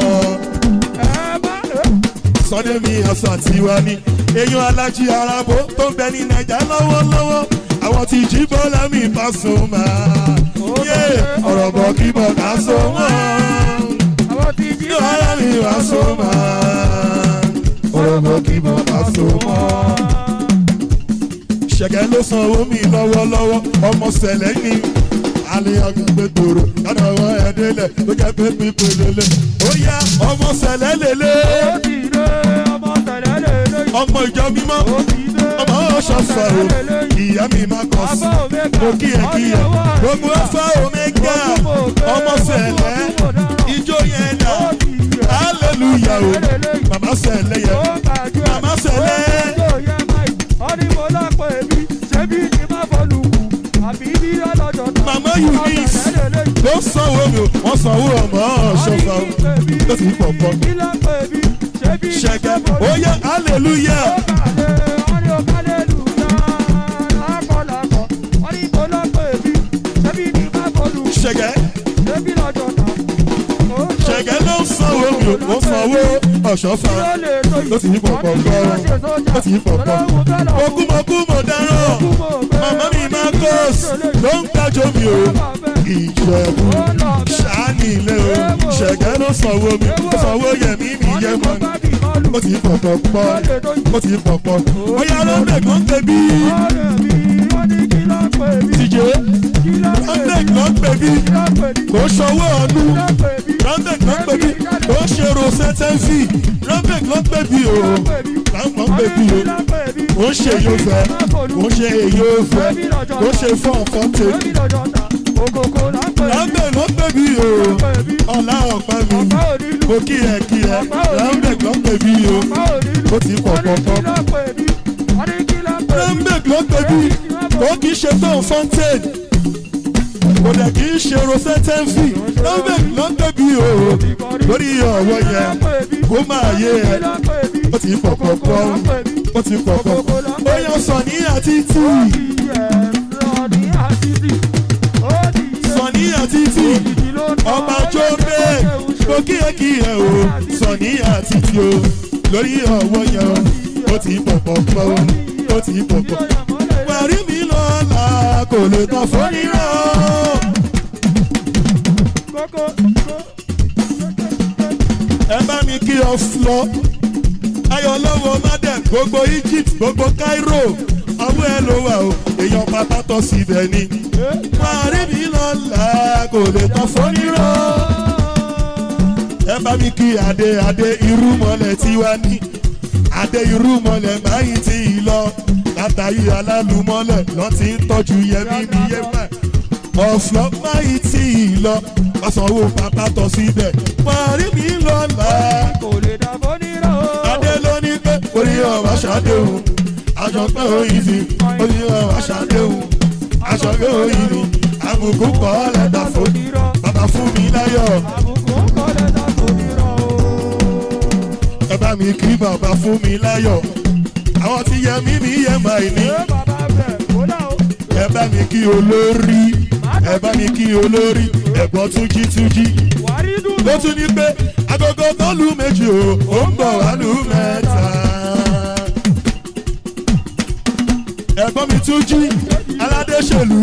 Sunday mi afsa tiwa ni èèyàn alájí arabo tó ń bẹ ní Naija lọ́wọ́lọ́wọ́ àwọn tí jí bọ́lá mi bá sùn máa. ọ̀rọ̀ bọ̀ kí bọ̀ ká so wọ́n bọ́lá mi bá sùn máa. ọ̀rọ̀ bọ̀ kí bọ̀ ká so wọ́n ṣẹ̀gẹ́ ló san owó mi lọ́wọ́lọ́wọ́ ọmọ sẹ̀lẹ̀ ní àlèyàgbọ̀n gbẹdọ̀rọ̀ lọ́dọ̀ ọwọ́ ẹ̀ délẹ̀ ló jẹ́ pé pípé lélẹ̀ ó yá ọmọ sẹ̀lẹ̀ lélẹ̀ ọmọ ìjọ mímọ́ ọmọ ọ̀ṣọ́fà o ìyá mi máa kọ̀ sí mo kí ẹ kí ẹ gbogbo ọfà omega ọmọ sẹ̀lẹ̀ ijó yẹn dà hallelujah o màmá sẹ̀lẹ̀ yẹn màmá sẹ̀lẹ̀ mama eunice ló sanwó mi o wọ́n sanwó ọmọ ọ̀ṣọ́fà o ló ti pọ̀ pọ̀ ṣẹ̀gẹ̀ ó yẹ hallelujah. ṣẹ̀gẹ̀ ṣẹ̀gẹ̀ ló sanwó mi o wọ́n sanwó ọ̀ṣọ́fà ló ti pọ̀ pọ̀ gbọ́ ló ti pọ̀ pọ̀ okúmọkú mo dáràn màmá mi máa kọ́s ló ń gbàjọ mi o ìjẹ̀bú ṣáàní ilé o ṣẹ̀gẹ́ ló sanwó mi ó sanwó yẹ̀mí mi yẹ mọ́ ni ó ti pọ̀ pọ̀ pọ̀ ó ti pọ̀ pọ̀ ó yá ló ń bẹ̀ kó ń tẹ̀bí tìjẹ́ randek ló ń pè bí kò sanwó ọdún randek ló ń pè bí kò ṣe ro sẹ́tẹ́ǹfì randek ló ń pè bí o láwọn pè bí o kò ń ṣe yóò fẹ́ kò ń ṣe èyí ò fẹ́ kò ń ṣe fọ́ọ̀fọ́ tèmi randek ló ń pè bí o ọ̀la ọ̀pá mi mo kí ẹ kí ẹ randek ló ń pè bí o ó ti pọ̀ pọ̀ pọ̀ randek ló ń pè bí kò kì í ṣe tó fontaine kò dẹ̀ kì í ṣe rosetenfi randek ló ń pè bí o lórí ọ̀wọ́ yẹn kó máa yé ẹ ó ti pọ̀ pọ̀ pọ̀ ó ti pọ̀ pọ̀ pọ̀ ó yan sọ̀ní àti tíì. sọ̀ní àti tí ọba jó bẹ́ẹ̀ mo kí ẹ kí ẹ o sọ̀ní àti tí o lórí ọwọ́ yẹn o ó ti pọ̀ pọ̀ pọ̀ ó ti pọ̀ pọ̀ parí mi lọ́la kò lè tán fún nírọ̀. ẹ bá mi kí ọ flọ ayọ̀ lọ́wọ́ madam gbogbo Egypt gbogbo Cairo ọwọ́ ẹ ló wà o èèyàn pátá tọ́ síbẹ̀ ni máa rí mi lọ́la kò lè tán fọ́nírọ́ ẹ bá mi kí adé adé irú mọ́lẹ̀ tí wá ní adé irú mọ́lẹ̀ báyìí tí ì lọ látàrí alálùmọ́lẹ̀ lọ́ ti ń tọ́jú yẹmí ní yẹmẹ ọ̀flọ́ báyìí tí ì lọ ọ̀sánwó pátá tọ́ síbẹ̀ máa rí mi lọ́la kò lè dàbọ̀ nírọ̀ o. adé ló ní pé orí ọ̀wá ṣàdéhùn aṣọ pé òyìn sí orí ọ̀wá ṣàdéhùn aṣọ pé òyìn ní àbùkù kọ́ lẹ́dà fún bàbá fún mi láyọ̀ àbùkù kọ́ lè dàbọ̀ nírọ̀ o. ẹ bá mi kí bàbá fún mi láyọ̀ àwọn tí yẹ mí mi yẹ máa ní ṣé bàbá bẹ̀ kó dà o. ẹ bá mi kí olórí ẹ bá mi kí olórí ẹ̀gbọ́n túnjí túnjí wàrí dùn. ló tún ní pé agogo kan lù méjì o ó ń bọ̀ wá lù mẹ́ta. ẹ̀gbọ́n mi tún jí aládéṣèlú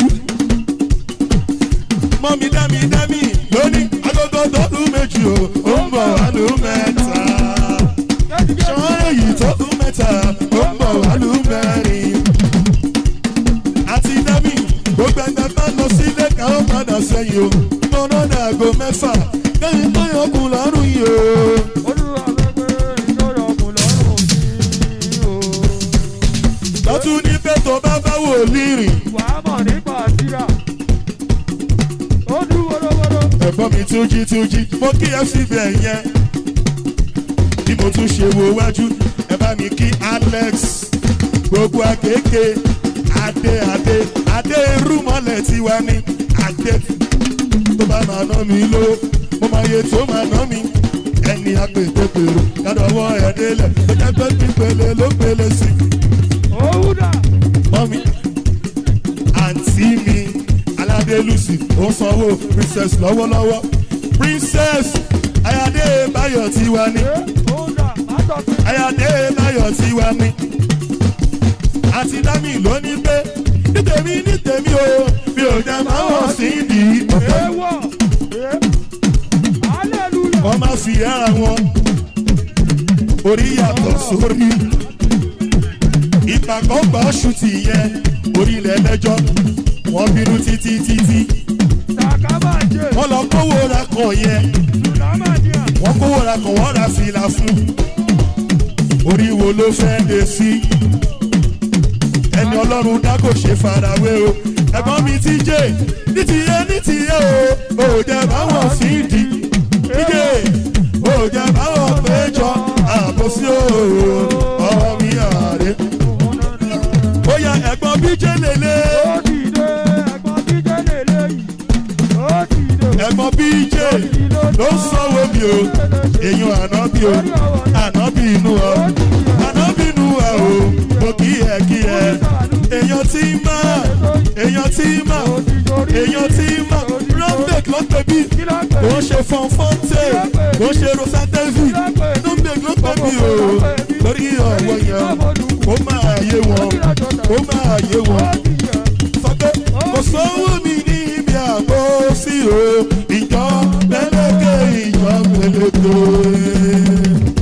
mọ́mí dámì dámì lónìí agogo tó lù méjì o ó ń bọ̀ wá lù mẹ́ta. ṣọ́n èyí tó lù mẹ́ta ó ń bọ̀ wá lù mẹ́rin. àti dámì gbogbo ẹgbẹ́ bá lọ sílé káwọn padà sẹ́yìn o mo náà dàgò mẹ́fà kẹ́yìn tó yọkùn lọ́rùn yìí o. olúwa gbẹgbẹ ìjọba ọkùn lọ́rùn mi o. lọ́tún ní pé tó bá bá wò lírìn. wà á mọ̀ nípa àtìrà. ó dún wọ́rọ́wọ́rọ́. ẹ̀gbọ́n mi tún jí tún jí mo kí ẹ síbẹ̀ yẹn. bí mo tún ṣe wo wájú ẹ bá mi kí alex gbogbo akéèké adé adé adé irúmọlẹ̀ tiwa ní adé tó bá máa ná mi ló mo máa yẹ tó máa ná mi ẹni apètèpèrò kádọ̀wọ́ ẹ̀ délẹ̀ ó jẹ́ pé pípele ló pele sí i òwú dà. mọ́mí àǹtí mi aládé lucy ó ń sanwó princess lọ́wọ́lọ́wọ́ princess ayáde báyọ̀ tiwa ni ṣé òwú dà má tọ́ sí. ayáde báyọ̀ tiwa ni àti dámì ló ní pé ní tèmi ní tèmi o mi ò jẹ́ máa wọ̀ sí ìdí ọ̀fẹ́ ewọ́. hallelujah. wọ́n máa fi ara wọn orí yàtọ̀ sórí ìpàkọ́gbà ṣùtì yẹn orílẹ̀ ẹlẹ́jọ́ wọ́n bínú títí títí sàkámàjẹ. wọ́n lọ kówó ra kàn yẹn sùlámàdìà. wọ́n kówó ra kàn wọ́n ra fìlà fún orí wo ló fẹ́ dé sí ẹni ọlọ́run dá kò ṣe farawé o ẹ̀gbọ́n mi ti jẹ́ ní tiyẹ ní tiyẹ o ò jẹ́ báwọn sí di díje ò jẹ́ báwọn péjọ àbòsí o ọ̀rọ̀ mi àárẹ̀ ó yà ẹ̀gbọ́n bí jẹ́ lélẹ̀ ó dìde ẹ̀gbọ́n bíjẹ́ lélẹ́yìí. ó dìde. ẹ̀gbọ́n bí jẹ́ ló ń sanwó mi o èèyàn ànábì o ànábì inú ọ ànábì inú ọ o mo kí ẹ kí ẹ èèyàn tí mà èèyàn tí mà èèyàn tí mà rọ́ńdẹ̀k ló pè bí kò ń ṣe fọ́nfọ́ntè kò ń ṣe rosatevi rọ́ńdẹ̀k ló pè bí o lórí ọ̀wọ́ yẹn ó máa yé wọn ó máa yé wọn sọ pé kò sówó mi ní ibi àbò sí o ìjọ lẹ́lẹ́kẹ̀ ìjọ pẹlẹpẹ.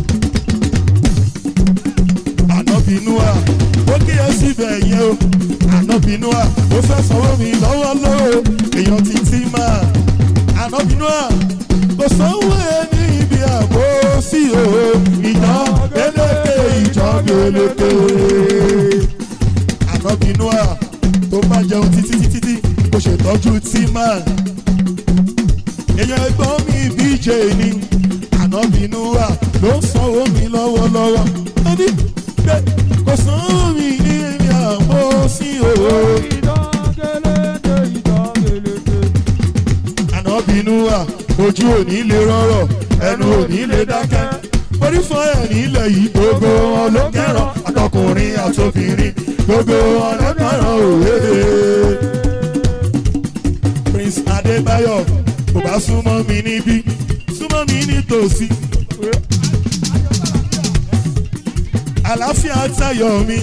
ànábìnúà ó kí ẹ síbẹ̀ yẹn o ànábìnúà ó fẹ́ sanwó mi lọ́wọ́ lọ́wọ́ èèyàn ti tí máa ànábìnúà kò sówó ẹ ní ibi àbò sí o ìjọ lẹ́lẹ́kẹ̀ ìjọ pẹlẹpẹ ànábìnúà tó bá jẹun títí títí tí kò ṣètọ́jú tí máa. èèyàn ẹgbọ́n mi bíjè ni ànábìnú wà ló ń sanwó mi lọ́wọ́lọ́wọ́. ó ní pé kò sanwó mi ní èmi àmọ́ sí òwò. ìdángelede ìdángelede. ànábìnú wà ojú òní lè rọrọ̀ ẹnu òní lè dákẹ́. orí fún ẹ̀ nílẹ̀ yìí gbogbo wọn ló kẹ́ràn àtọkùnrin àtobìnrin gbogbo wọn ló kẹ́ràn òwe. prince adébáyọ̀ kò bá súnmọ́ mi níbí súnmọ́ mi nítòsí. àlàáfíà tayọ̀ mi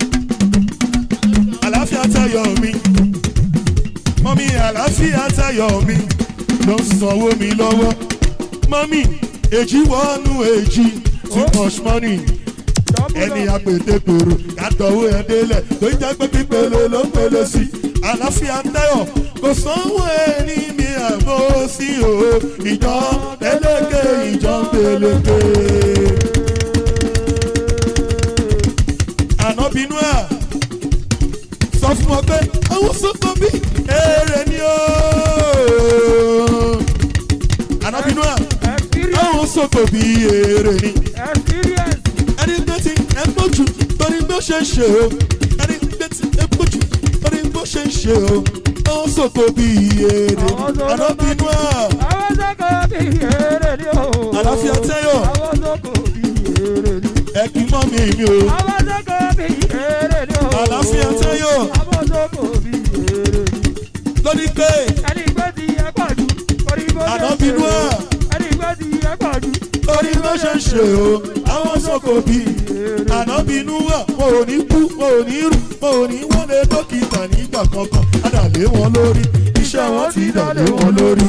àlàáfíà tayọ̀ mi mọ́mí àlàáfíà tayọ̀ mi ló ń sanwó mi lọ́wọ́ mọ́mí èjì wọnú èjì too much money ẹni apètèpèrò kàtọ̀wé ẹ̀ délẹ̀ tó ń jẹ́ pé pípele ló ń pele sí àlàáfíà tẹ́yọ̀ kò sanwó ẹni mi àbọ̀ sí o ìjọ pélékè ìjọ pélékè. ànábìínú ẹ̀ sọ fún wọn pé àwọn sọ́kọ̀ bí èrè ni o. ànábìínú ẹ̀ àwọn sọ́kọ̀ bí èrè ni ẹni tó ti ẹ gbójú torí bó ṣe ń ṣe o ẹni tó ti ẹ gbójú torí bó ṣe ń ṣe o àwọn sọ́kọ̀ bí èrè ni ànábìínú ẹ̀ àlàáfíà tẹ́yọ̀ ẹ kì í mọ́ mi mi o àlàáfíà tẹ́yọ̀ lórí pé ànábìínú ẹ̀ torí bó ṣe ń ṣe o àwọn sọ́kọ̀ bí ànábìínú ẹ̀ mo ò ní kú mo ò ní rù mo ò ní wọlé dókítà nígbà kankan adàlé wọn lórí iṣẹ́ wọn ti dàlé wọn lórí.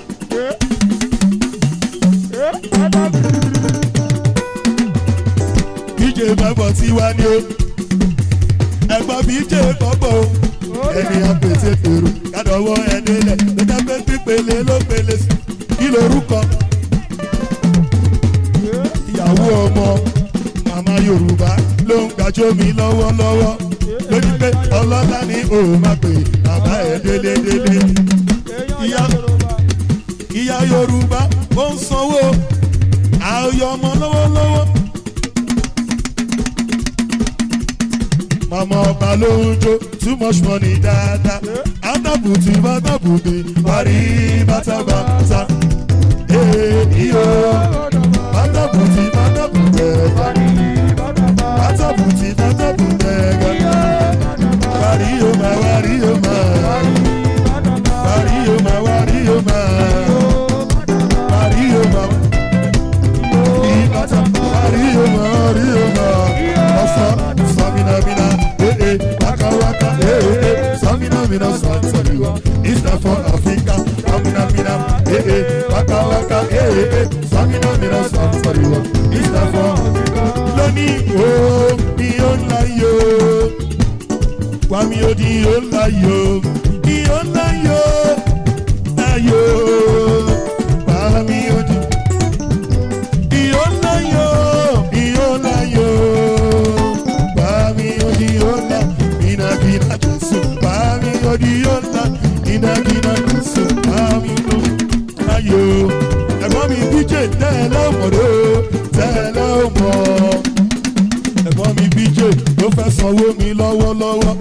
bíjè bàbọ̀ tí wá ní o ẹ̀gbọ́n bíjè bọ́bọ̀ o ẹni àpètè pèrò kádọ̀wọ́ ẹ̀dẹ́lẹ̀ ló jẹ́ pé pípele ló pele sí kí lorúkọ ìyàwó ọmọ màmá yorùbá ló ń gbàjọ́ mi lọ́wọ́lọ́wọ́ lórí pé ọlọ́lá ni òun máa pè bàbá ẹ̀ délédélé ìyá ìyá yorùbá ó ń sanwó àyọ ọmọ lọ́wọ́lọ́wọ́. màmá ọba ló ń jó too much money dáadáa átàbùtì bátàbùtì parí bátàbàtà ee iyo bátàbùtì bátàbùtì parí bátàbùtì bátàbùtì gàdá parí o ma wárí o ma parí o ma wárí o ma parí o ma ní bàtà parí o ma wárí o ma ọ̀sán sàmìnàmìnà ee wákàwákà ee sàmìnàmìnà sàǹsàlìwà ìsìlẹ̀ fún àfíríkà sàmìnàmìnà ee wákàwákà ee sàmìnàmìnà sàǹsàlìwà ìsìlẹ̀ fún lónìí o mi ò ń láyò wàmí odi ò ń láyò mi ò ń láyò láyò wàmí odi ìyó láyò ìyó láyò bàmí odi yóò lá ìnàgìnà jésù bàmí odi yóò lá ìnàgìnà jésù bàmí ló láyò ẹ̀gbọ́n mi bíjè tẹ́lẹ̀ ọmọdé tẹ́lẹ̀ ọmọ ẹ̀gbọ́n mi bíjè ló fẹ́ sanwó mi lọ́wọ́lọ́wọ́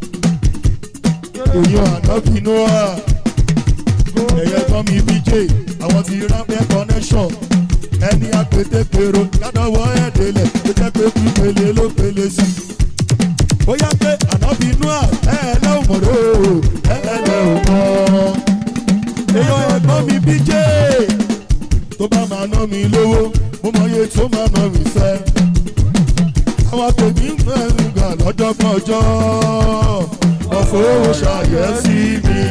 èèyàn ànábìínú à ẹ̀yẹ ẹ̀gbọ́n mi bíjè àwọn ti rápẹ́ connection ẹni apètèpèrò ládọ́wọ́ ẹ̀dẹ́lẹ̀ tó jẹ́ pé pípele ló pele sí. ó yá pé ànábìínú à ẹ̀ẹ́lẹ́ ò mọ̀rọ̀ o ẹ̀ẹ́lẹ́ ò mọ̀. èèyàn ẹ̀gbọ́n mi bí jẹ́ tó bá máa ná mi lówó mo mọ iye tó máa ná mi fẹ́. àwọn tèmi ń mẹ́rin gbà lọ́jọ́ kan ọjọ́ ọ̀fọ̀ owó ṣàyẹ̀sí mi.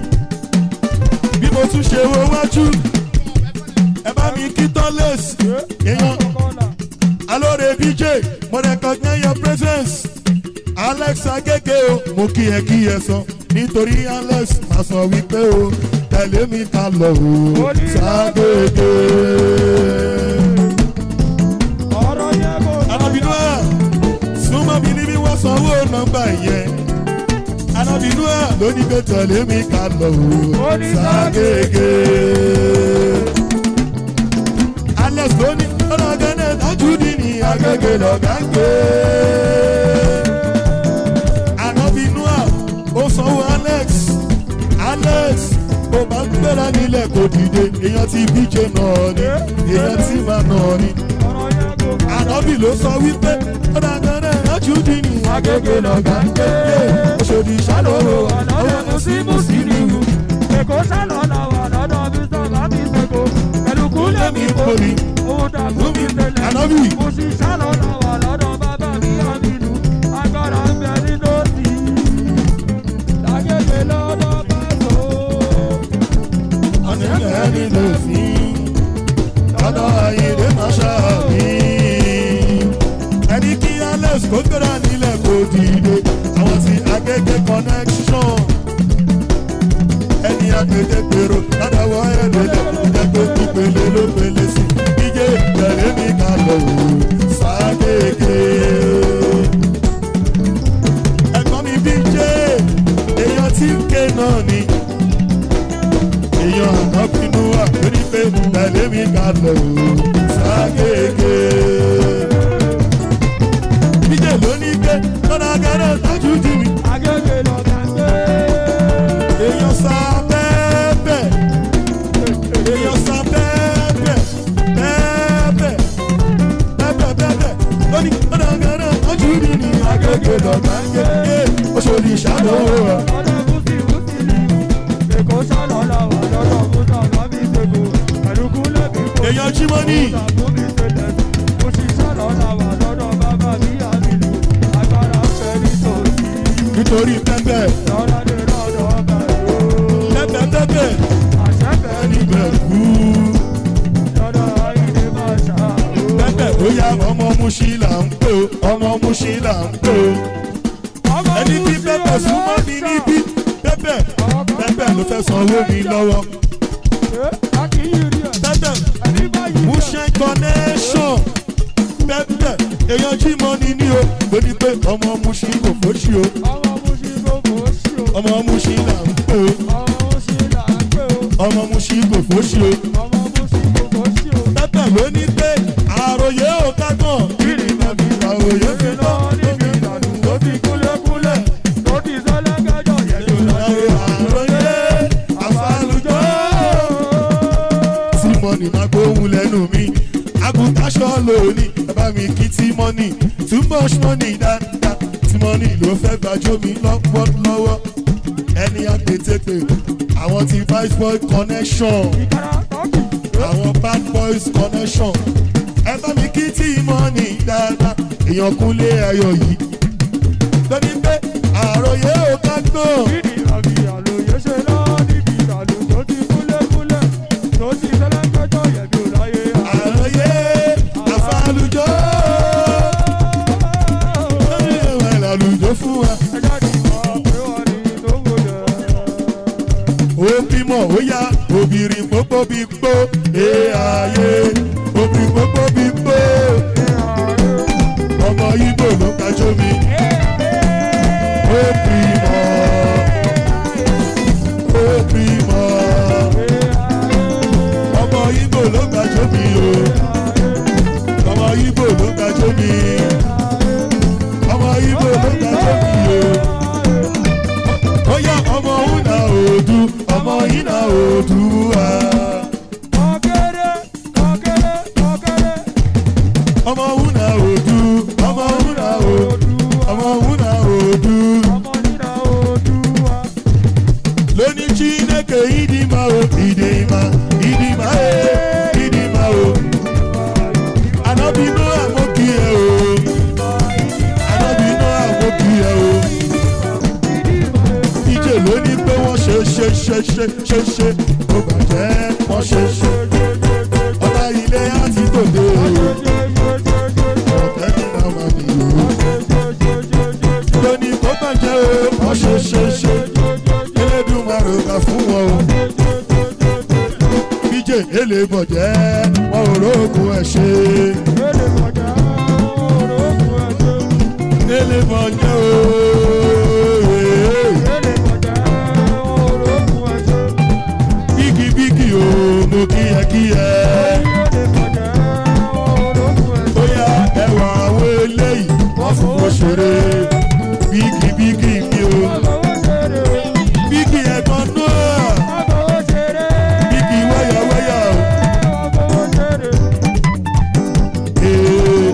bí mo tún ṣe wo wájú ẹ bá mi kí tọ́lẹ̀sì èèyàn alóore bj mo recognize your presence alex agége o mo kí ẹ kí ẹ sọ nítorí alex máa sọ wípé o tẹ̀lé mi ká lọ o ságége. alábìnú ẹ̀ súnmọ́ mi níbi wọ́n sanwó nọ́mbà yẹn alábìnú ẹ̀ ló ní pé tẹ̀lé mi ká lọ o ságége alex ló ní ọlọ́gẹ́dẹ́ tajúdí ní agége lọ́gá ń gbé. ànábìínú à ó sanwó alex alex ó bá ń gbéra nílẹ̀ kò dìde èèyàn ti bíje náà ni èèyàn ti máa náà ni. ànábì ló sọ wípé ọlọ́gẹ́dẹ́ tajúdí ní agége lọ́gá ń gbé. oṣòdì ṣàlọ́rọ̀ ọ̀nà mùsímùsí ni wù. Èkó sálọ̀ làwà lọ́dọ̀ bí sọ̀rọ̀ bí sẹ́kọ̀. Pẹ̀lú kúlẹ̀ mi kò ní. Òun dàgbù mi tẹ̀lẹ̀. ànábì Mo sì sálọ̀ làwà lọ́dọ̀ bàbá mi àmìlú. Agbára ń bẹ nínú òsì. Lágége lọ́dọ̀ bá tó. ọ̀nà ẹni ló fi ọ̀nà ayédè máa ṣàbí. ẹni kí dìde àwọn tí agége connection ẹni agbègbè pèrò ládàwọ̀ ẹ̀ẹ́dẹ̀lẹ̀ ìjẹ́pẹ́ ìpele ló pele sí ìjẹ́ tẹ̀lé mi ká lọ wò ságége. ẹ̀gbọ́n mi bí jẹ́ èèyàn tí ń ké náà ni èèyàn àná bínú wà lórí pé tẹ̀lé mi ká lọ wò ságége. bíjẹ́ ló ní pé lọ́dà gẹ́rẹ́ tájú jù mí Agége lọ́gà ń gbé. èèyàn sá bẹ́ẹ̀bẹ̀ èèyàn sá bẹ́ẹ̀bẹ̀ bẹ́ẹ̀bẹ̀ bẹ́ẹ̀bẹ̀ bẹ́ẹ̀bẹ̀ lóní ọ̀dàgàrà ojú mi ní agége lọ́gbà ń gé oṣòdì ìṣàlówó rẹ̀. Ọ̀dọ̀ Bùsí Bùsí ni Èkó sálọ̀ làwà lọ́dọ̀ Bùsà Bábí Ṣèkó. Ẹ̀rùkú lẹ́bí kò èèyàn jímọ́nì Bùsà Bùbí Ṣẹlẹ̀. Bùsí sálọ̀ làwà lọ́dọ̀ bàbá mi àmìlú. Agbára ń fẹ́ nítòsí. nítorí pẹ́pẹ́ Lọ́lá dé lọ́dọ̀ ọba ìlú. pẹ́pẹ́ pẹ́pẹ́ Àṣẹ fẹ́ ẹni bẹ̀ kú lọ́dọ̀ Ayíǹde máa ṣàwó. pẹ́pẹ́ bóyá ọmọ muṣí là ń pò ọmọ muṣí là ń pò Ọmọ ẹni tí Bùsí pẹ́pẹ́ súnmọ́ mi ọlọ́ṣà. níbí pẹ́pẹ́ pẹ́pẹ́ ló fẹ́ sanwó mi lọ́wọ́ Ẹ́, a kì í rí ẹ̀. pẹ́pẹ́. Ẹni bá yí ẹ̀. Mushin connection pẹ́pẹ́ èèyàn jí mọ́ni ní o lóní pé ọmọ Mushin kò fóṣì o Ọmọ Bùsí gbogbo sí o. ọmọ Mushin là ń pè o Ọmọ Bùsí là ń pè o. ọmọ Mushin kò fóṣì o Ọmọ Bùsí gbogbo sí o. pẹ́pẹ́ ló ní pé àròyé ò kágbọ̀n kiri nàbí àròyé fi lọ níbi ìlànà tó fi kúlẹ̀kúlẹ̀ àròyé àfàlùjọ́ tí mọ́nì máa gbóhùn lẹ́nu mi agùntàṣọ lóní bàbá mi kí tí mọ́nì too much money dáadáa tí mọ́nì ló fẹ́ gbàjọ́ mi lọ́pọ̀ lọ́wọ́ ẹni àpètèpè àwọn ti vice boy connection àwọn bad boys connection ẹ bá mi kí tí mọ́nì dáadáa èèyàn kúnlé ayọ̀ yìí lóní pé àròyé ò ká gbọ́n. àròyé àfàlùjọ́ lórí ìwà ìlàlùjọ́ fún wa. ó bímọ ó yá obìnrin gbogbo bí gbó ẹ ayé obìnrin gbogbo bí gbó ọmọ ibo ló kájọ mi ó bímọ ó bímọ ọmọ ibo ló kájọ mi o ọmọ ibo ló kájọ mi ọmọ ibo ló kájọ mi o bóyá ọmọ una òdu ọmọ iná òdu wa. ọmọ una òdu ọmọ una òdu ọmọ una òdu. lóní chineke ìdìmọ̀ o ìdìmọ̀ ìdìmọ̀ e ìdìmọ̀ o. anábìínú àmókì ẹ o anábìínú àmókì ẹ o. ìjẹ́ lóní pé wọ́n ṣe ṣe ṣe ṣe ṣe ṣe ó bàjẹ́ wọ́n ṣe ṣe. ọba ilé àti tòde o ọ̀kẹ́ nínú ọmọ mi o. lóní kó bàjẹ́ o wọ́n ṣe ṣe ṣe. Elédùmarè gbà fún wọn o. bíjè èlé bọ̀jẹ́ wọn ò rógùn ẹ̀ ṣe. èlé bọ̀jẹ́ o. bíkì bíkì o mo kíyẹ kíyẹ. bóyá ẹwà àwọn eléyìí wọ́n fún wọn ṣeré. bíkì bíkì mi o. bíkì ẹ̀gbọ́n náà. bíkì wáyàwáyà o. Ee,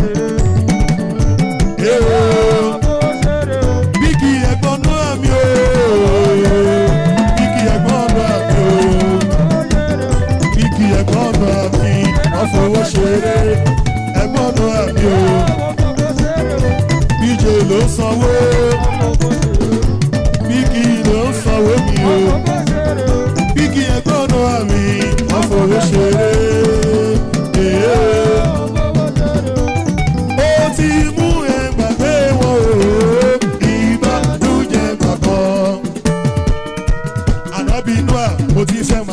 ee o. bíkì ẹ̀gbọ́n náà mi o. bíkì ẹ̀gbọ́n náà mi o. bíkì ẹ̀gbọ́n náà mi. wọ́n fowó ṣeré. ẹ̀gbọ́n náà mi o. bíjè ló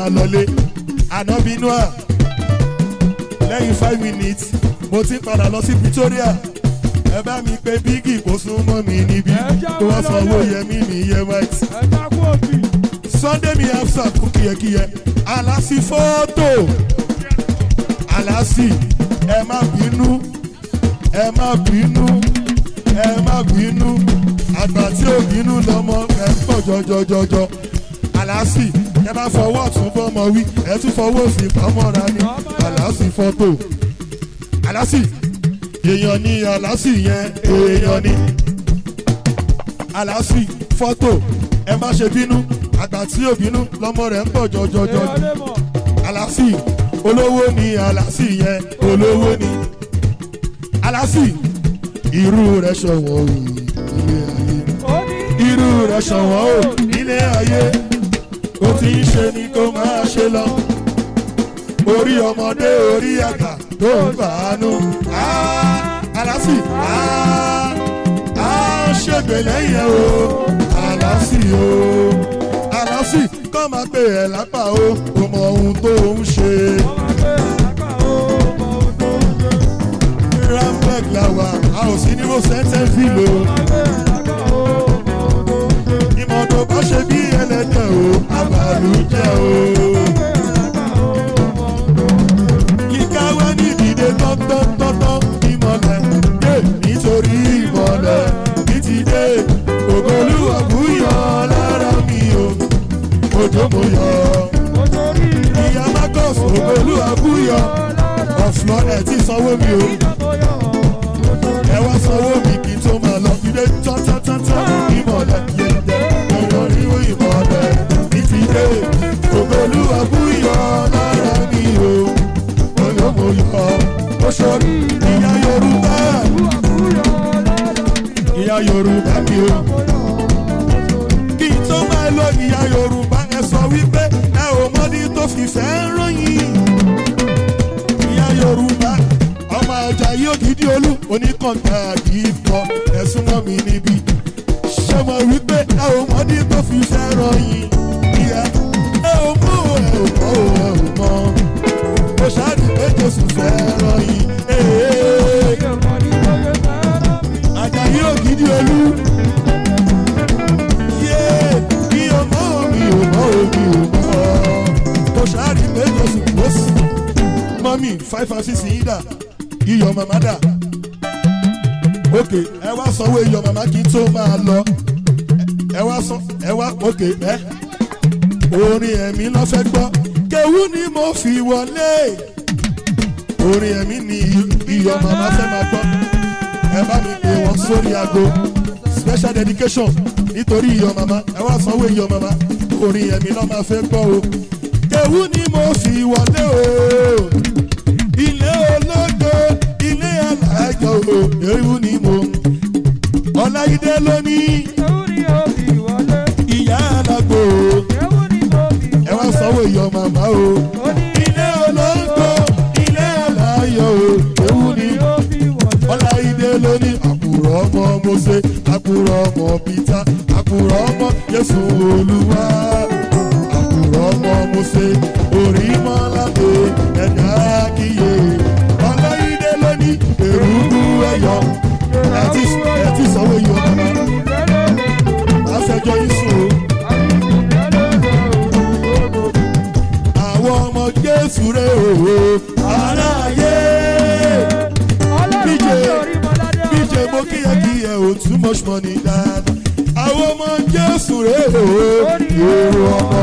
máa lọlé ànábínú à lẹ́yìn five minutes mo ti padà lọ sí Pretoria ẹ bá mi pé bígì kó sún mọ́ mi níbí kó wá sanwó yẹmí mi yẹ white ẹ̀ka kú òbí. Sunday mi afsa kú kíyẹkíyẹ alásì fọ́tò alásì ẹ má bínú ẹ má bínú ẹ má bínú àgbà tí ò bínú lọmọ ẹ pọ̀ jọjọjọjọ alásì ẹ bá fọwọ́ ọ̀tún bọ́mọ wí ẹ tún fọwọ́ òsì pamọ́ra ní alásì fọ́tò alásì èèyàn ni alásì yẹn èèyàn ni alásì fọ́tò ẹ má ṣe bínú àgbà tí ò bínú lọmọ rẹ̀ ń pọ̀ jọjọjọ èèyàn lè mọ̀. alásì olówó ni alásì yẹn olówó ni alásì irú rẹ̀ ṣọ̀wọ́n o ilé ayé ó ní irú rẹ̀ ṣọ̀wọ́n o nílé ayé ó ti ń ṣe ni kó máa ṣe lọ orí ọmọdé orí àgbà tó ń fàánú alásì á ṣègbè lẹ́yìn ẹ̀ o alásì o alásì kọ́ máa pè ẹ́ lápá o kò mọ ohun tó ń ṣe wọ́n máa gbé ẹ̀ka ó mọ ohun tó ń ṣe. rampeg làwà a ò sí ní rosette fìlò wọ́n máa gbé ẹ̀ka ó mọ ohun tó ń ṣe. ìmọ̀ tó bá ṣe bí ẹlẹ́dẹ̀ o àbàlùjẹ́ o. kíká wá ní ìdílé tọ́tọ́tọ́tọ́ ìmọ̀lẹ̀ dé nítorí ìmọ̀lẹ̀ ní ti dé ògolúwa búyọ̀ lára mi o òjò mo yọ ìyá marcus ògolúwa búyọ̀ ọ̀flọ́ ẹ̀ tí sanwó mi o ẹ wá sanwó mi kí n tó máa lọ ìdè tọ́tọ́tọ́tọ́ ìmọ̀lẹ̀ yẹ̀yẹ̀ ẹ̀yọ̀ ríro ìmọ̀lẹ̀ ní ti dé ògolúwa búyọ̀ lára mi o òjò mo yọ oṣù ìyá yorùbá ìyá yorùbá mi o kí n tó máa lọ ìyá yorùbá ẹ sọ wípé ẹ ò mọdí tó fìfẹ́ ròyìn ìyá yorùbá ọmọ ọjà yìí ògidì olú oníkànga kìí kọ ẹ̀sùn mọ́ mi níbí ṣé mo wípé ẹ ò mọdí tó fìfẹ́ ròyìn ìyá ẹ ò mọ ò ẹ ò mọ ò ẹ ò mọ mo ṣáàdì pé jésù fẹ́ ròyìn ee àjàyí ògidì olú yé mi ò mọ mi ò mọ mi ò mọ mo ṣáàrí pé jésù kò sí. mọ́mí five and six yìí dà iyọ̀ màmá dà òkè ẹ wá sanwó iyọ̀ màmá kí n tó máa lọ ẹ wá san ẹ wá òkè ẹ orin ẹ̀mí lọ́ fẹ́ gbọ́ kéwú ni mo fi wọlé orin ẹ̀mí ni iyọ̀ màmá fẹ́ máa gbọ́ ẹ bá mi pè wọ́n sórí aago special dedication nítorí iyọ̀ màmá ẹ wá sanwó iyọ̀ màmá orin ẹ̀mí lọ́ máa fẹ́ gbọ́ o. kéwú ni mo fi wọlé o ilé ológo ilé alájọ o kéwú ni mo ọláyídé lónìí ìyá alágbó o ẹ wá sanwó iyọ̀ màmá o ilé ológo ilé aláyọ̀ o kéwú ni mo ọláìdé lóní àkùrọ̀ ọmọ mose àkùrọ̀ ọmọ peter àkùrọ̀ ọmọ jésù olúwa àkùrọ̀ ọmọ mose orí mọ́láde ẹ̀dá kíyè ọláìdé lóní èrúgbú ẹ̀yọ ẹ̀tí ẹ̀tí sanwó yọ mọ́mọ́ afẹjọ́ yín sùn o àwọn ọmọ jésù rẹ̀ òwò aráyé bíjẹ mo kíyẹ kíyẹ o too much money dad àwọn ọmọ jésù rè o èrò ọmọ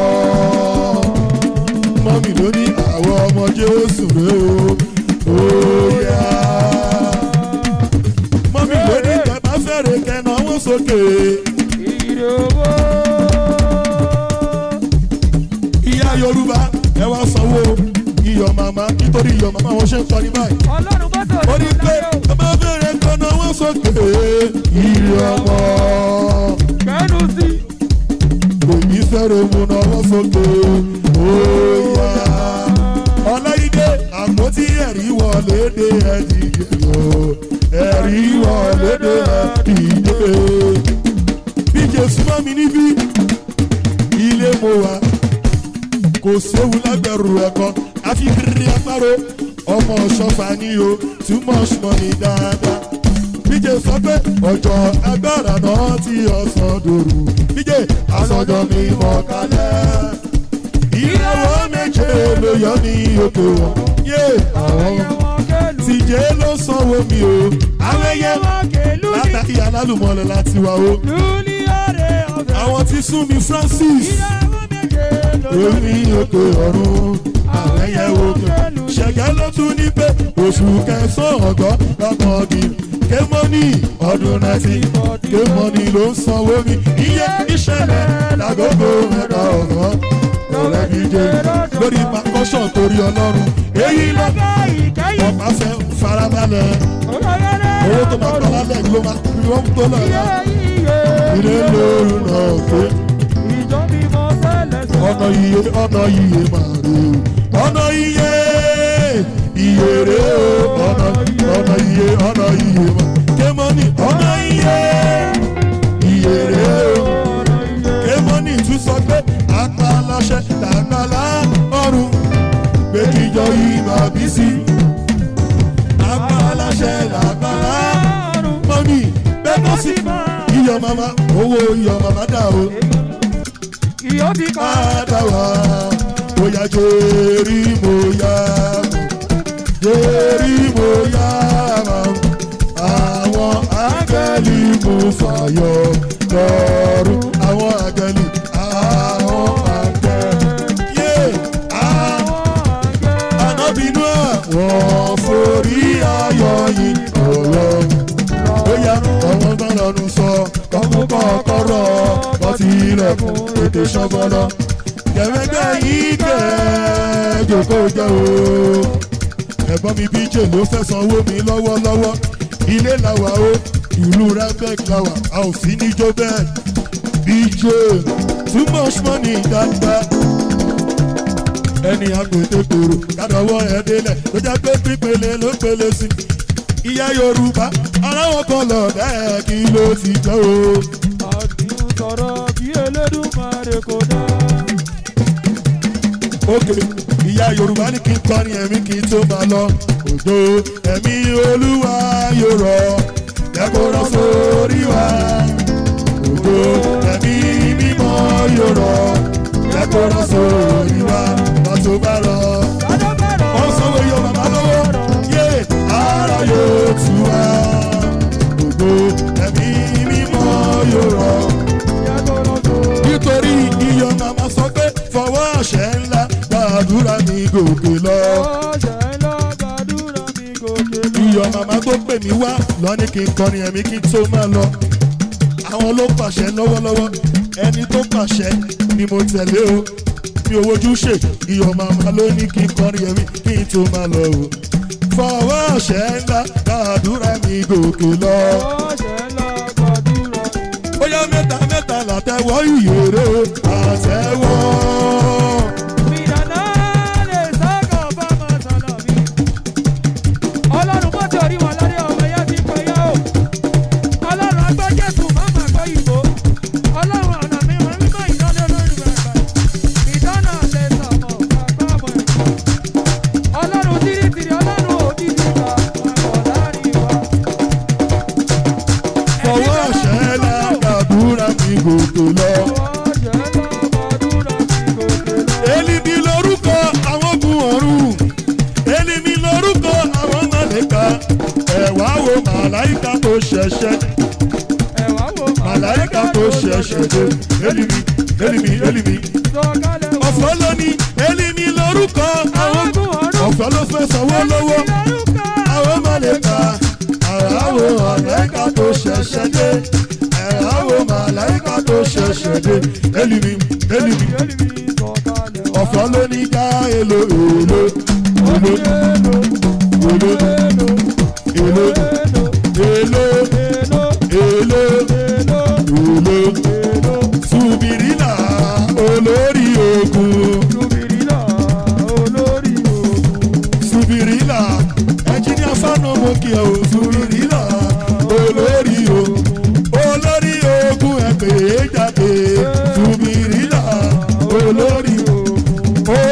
mọ́mì ló ní àwọn ọmọ jésù rè o óyá mọ́mì ló ní kẹta fẹ́rẹ̀ kẹna wọ́n sókè ìyá yorùbá ẹ wá sanwó iyọ̀ màmá nítorí iyọ̀ màmá wọn ṣe ń kọrin báyìí ó ní pé ẹ bá fẹ́rẹ̀ kẹna wọ́n sókè ìrì ọmọ èyí fẹ́rẹ̀ mú náwó sókè óyá ọláyídé àpótí ẹ̀rí wọlé dé ẹ̀dìdè o ẹ̀rí wọlé dé ẹ̀dìdè bí jésù mọ́ mi níbí ilé mo wà kò séwu lágbẹ̀rù ẹ̀kọ́ àfi rí apárò ọmọ ṣọ́fà ni o too much money dáadáa bíjè sọ pé ọjọ́ agbára náà ti ọ̀sán dòrò bíjè àsọjọ́ mi mọ̀ kálẹ̀ ìràwọ̀ méje ló yọ ní òkè wọn yé àwọn tìjẹ́ ló sanwó mi o àwọn ẹyẹ látàkì alálùmọ́lẹ̀ láti wá o àwọn tí sún mi francis èmi òkè ọ̀run àwọn ẹyẹ òkè ṣẹ̀gẹ́ ló tún ní pé oṣù kẹsàn-án ọ̀gọ́ lọ́kọ̀ọ́gì kémọ́nì ọdún náìtì kémọ́nì ló ń sanwó mi iye ìṣẹ̀lẹ̀ lágogo mẹ́ta ọ̀gọ́ ọ̀rẹ́ mi jẹ́ lórí makọ́sàn torí ọlọ́run èyí lọ ọ̀pá fẹ́ farabalẹ̀ owó tó máa tọ́ lálẹ́ ló máa fi wọ́n tó lọ yá ilé lóru náà pé ọ̀nà iye ọ̀nà iye máa rè o ọ̀nà iye iye rè o ọ̀nà ọ̀nà iye ọ̀nà iye máa kémọ́nì ọ̀nà iye iye rè o kémọ́nì tún sọ pé apá aláṣẹ làgbàlá ọ̀run pé kíjọ yìí máa bí sí apá aláṣẹ làgbàlá mọ́mí bẹ́ẹ̀ bọ́ sí iyọ̀ mama owó iyọ̀ mama dà o Iyọ̀ ti kọ́. padà wá bóyá jérí mo yá jérí mo yá àwọn áńgẹ́lì mú fàyọ lọ́rùn àwọn áńgẹ́lì àwọn áńgẹ́lì yé ànábìínú àwọn forí ayọ̀ yìí ọ̀rọ̀ bóyá ọmọ bá lọ́nu sọ kọ́mú kọ́kọ́rọ́ kọ́tí ilẹ̀kùn ètè ṣọ́gbọ́lọ́ kẹ̀mẹ́gbẹ́ yìí kẹ́ jòkó jẹ́ o ẹ̀gbọ́n mi bíjè ló fẹ́ sanwó mi lọ́wọ́lọ́wọ́ ilé làwà o ìlú rẹ́bẹ̀k làwà a ò sí ní jobel bíjè too much money dáadáa ẹni agbèdégbèrò kádọ̀wọ́ ẹ̀ délẹ̀ tó jẹ́ pé pípele ló pele sí ìyá yorùbá aláwọ̀ kan lọ bẹ́ẹ̀ kí ló ti jẹ́ o. Àdìmú sọ̀rọ̀ bí Elédùmarè kò dá. òkè ìyá yorùbá ní kí n kọrin ẹ̀mí kí n tó máa lọ òjò ẹ̀mí olúwa yóò rọ̀ lẹ́kọ̀ọ́ sórí wa òjò ẹ̀mí mímọ́ yóò rọ̀ lẹ́kọ̀ọ́ sórí wa pàtó bá rọ̀ wọ́n sanwó yọ màmá lọ́wọ́ yé ara yóò tù wá òjò ẹ̀mí mímọ́ yóò rọ̀ nítorí iyọ̀ màmá sọ pé fọwọ́ àṣẹ ńlá gbàdúrà ní gòkè lọ. iyọ̀ màmá tó pè mí wá lọ́ní kí n kọrin ẹ̀mí kí n tó máa lọ. àwọn ló pàṣẹ lọ́wọ́lọ́wọ́ ẹni tó pàṣẹ ni mo tẹ̀lé o mi ò wojú ṣe iyọ̀ màmá ló ní kí n kọrin ẹ̀mí kí n tó máa lọ o. fọwọ́ àṣẹ ńlá gbàdúrà ní gòkè lọ. bóyá mẹ́ta mẹ́ta làtẹ̀wọ́ ìyèrè àtẹ̀wọ́. Ọlọ́run bó ti orí wọn lórí ọmọ ẹ̀yà ti pẹ́ yá o. Ọlọ́run agbọ́ Jésù má má gbọ́ ìbò. Ọlọ́run ọ̀nà mi wọn mímọ́ ìdáná lórí bàbá. Ìdáná lè sọ̀mọ̀ bàbá ọmọ ẹ̀. Ọlọ́run tìrìtìrì ọlọ́run òbí ti gbà àbọ̀ láàrin wa. fọwọ́ àṣẹ ńlá gbàdúrà ní gòkè lọ. Ọwọ́ jẹ́ lọ́mọdúnrún ti gòkè lọ. Elimi lorúkọ àwọn ogun ọ̀run. Elimi lorúkọ àwọn màlẹ́ka. Ẹ̀wá wo màláìka tó ṣẹ̀ṣẹ̀. Ẹ̀wá wo Màláìka tó ṣẹ̀ṣẹ̀ dé. Elimi, elimi, elimi. Sọ̀kalẹ̀ wọ̀. Ọ̀fọ̀ ló ní elimi lorúkọ àwọn ogun. Ogun ọ̀run. Ọ̀fọ̀ ló fẹ́ sanwó lọ́wọ́. Lórúkọ. Àwọn màlẹ́ka. Ẹ̀wá wo màláìka tó ṣẹ̀ṣẹ̀ dé. Ẹ̀wá wo màláìka tó ṣẹ̀ṣẹ̀ dé. Elimi, elimi. Elimi sọ̀kalẹ̀ wọ̀. Ọ̀fọ̀ ló ní ká èlò èlò. Èlò èlò èlò èlò èlò èlò Subirila olórí ogun Subirila ẹnjìníà fáànù mo kí ẹ o Subirila olórí ogun olórí ogun ẹgbẹ́ jáde Subirila olórí ogun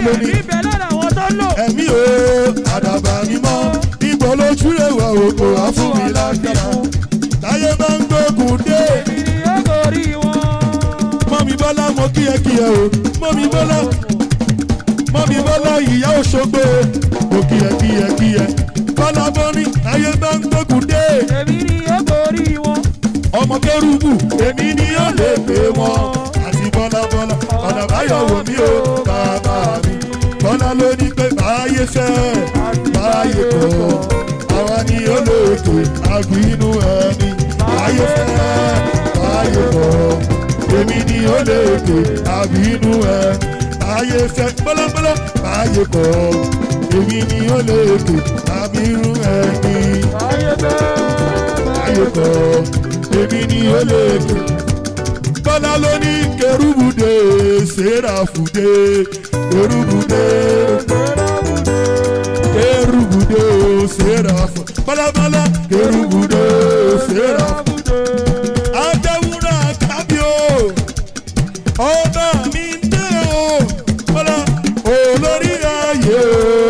lónìí ẹ̀mí bẹ lára àwọn tó ń lò. ẹ̀mí o àdàbà mímọ́ níbo ló túlẹ̀ wà òkò àfúnmi lágbára táyé máa ń gbógun dé èmi ni ó gorí wọn. mọ́mi bọ́lá mo kíyẹ kíyẹ o mọ́mi bọ́lá mọ́mi bọ́lá ìyá òṣogbo mo kíyẹ kíyẹ kíyẹ bọ́lá bọ́ní táyé máa ń gbógun dé èmi ni ó gorí wọn. ọmọ kẹrùbù èmi ni ó lè pè wọn àti bọ́lá bọ́lá ọ̀nà báyọ̀ wò mí o bàbá mi bọ́lá ló ní pé báyé fẹ́ báyé kọ́ àwa ni ó lè pè àbí inú ẹni báyé fẹ́ báyé kọ́ èmi ni ó lè pè àbí inú ẹni báyé fẹ́ bọ́lábọ́lá báyé kọ́ èmi ni ó lè pè àbí inú ẹni ayé bẹ́ẹ̀ ayé kọ́ èmi ni ó lè kọ́. Bọ́lá ló ní kẹrùbùdé sẹ́ráfùdé kẹrùbùdé kẹrùbùdé sẹ́ráfù. Bọ́lábọ́lá kẹrùbùdé sẹ́ráfù. Adéwúrà kábíò ọba mi ń dé o. Bọ́lá olórí ayé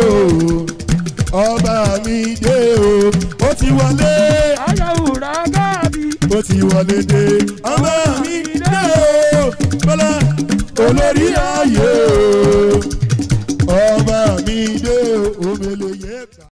o ọba mi dé o. Ó ti wọlé ayéwùrà gáàbí. ó ti wọlé dé. ọba mi dé o bọ́lá olórí ayé o ọba mi dé o omele yẹ ká.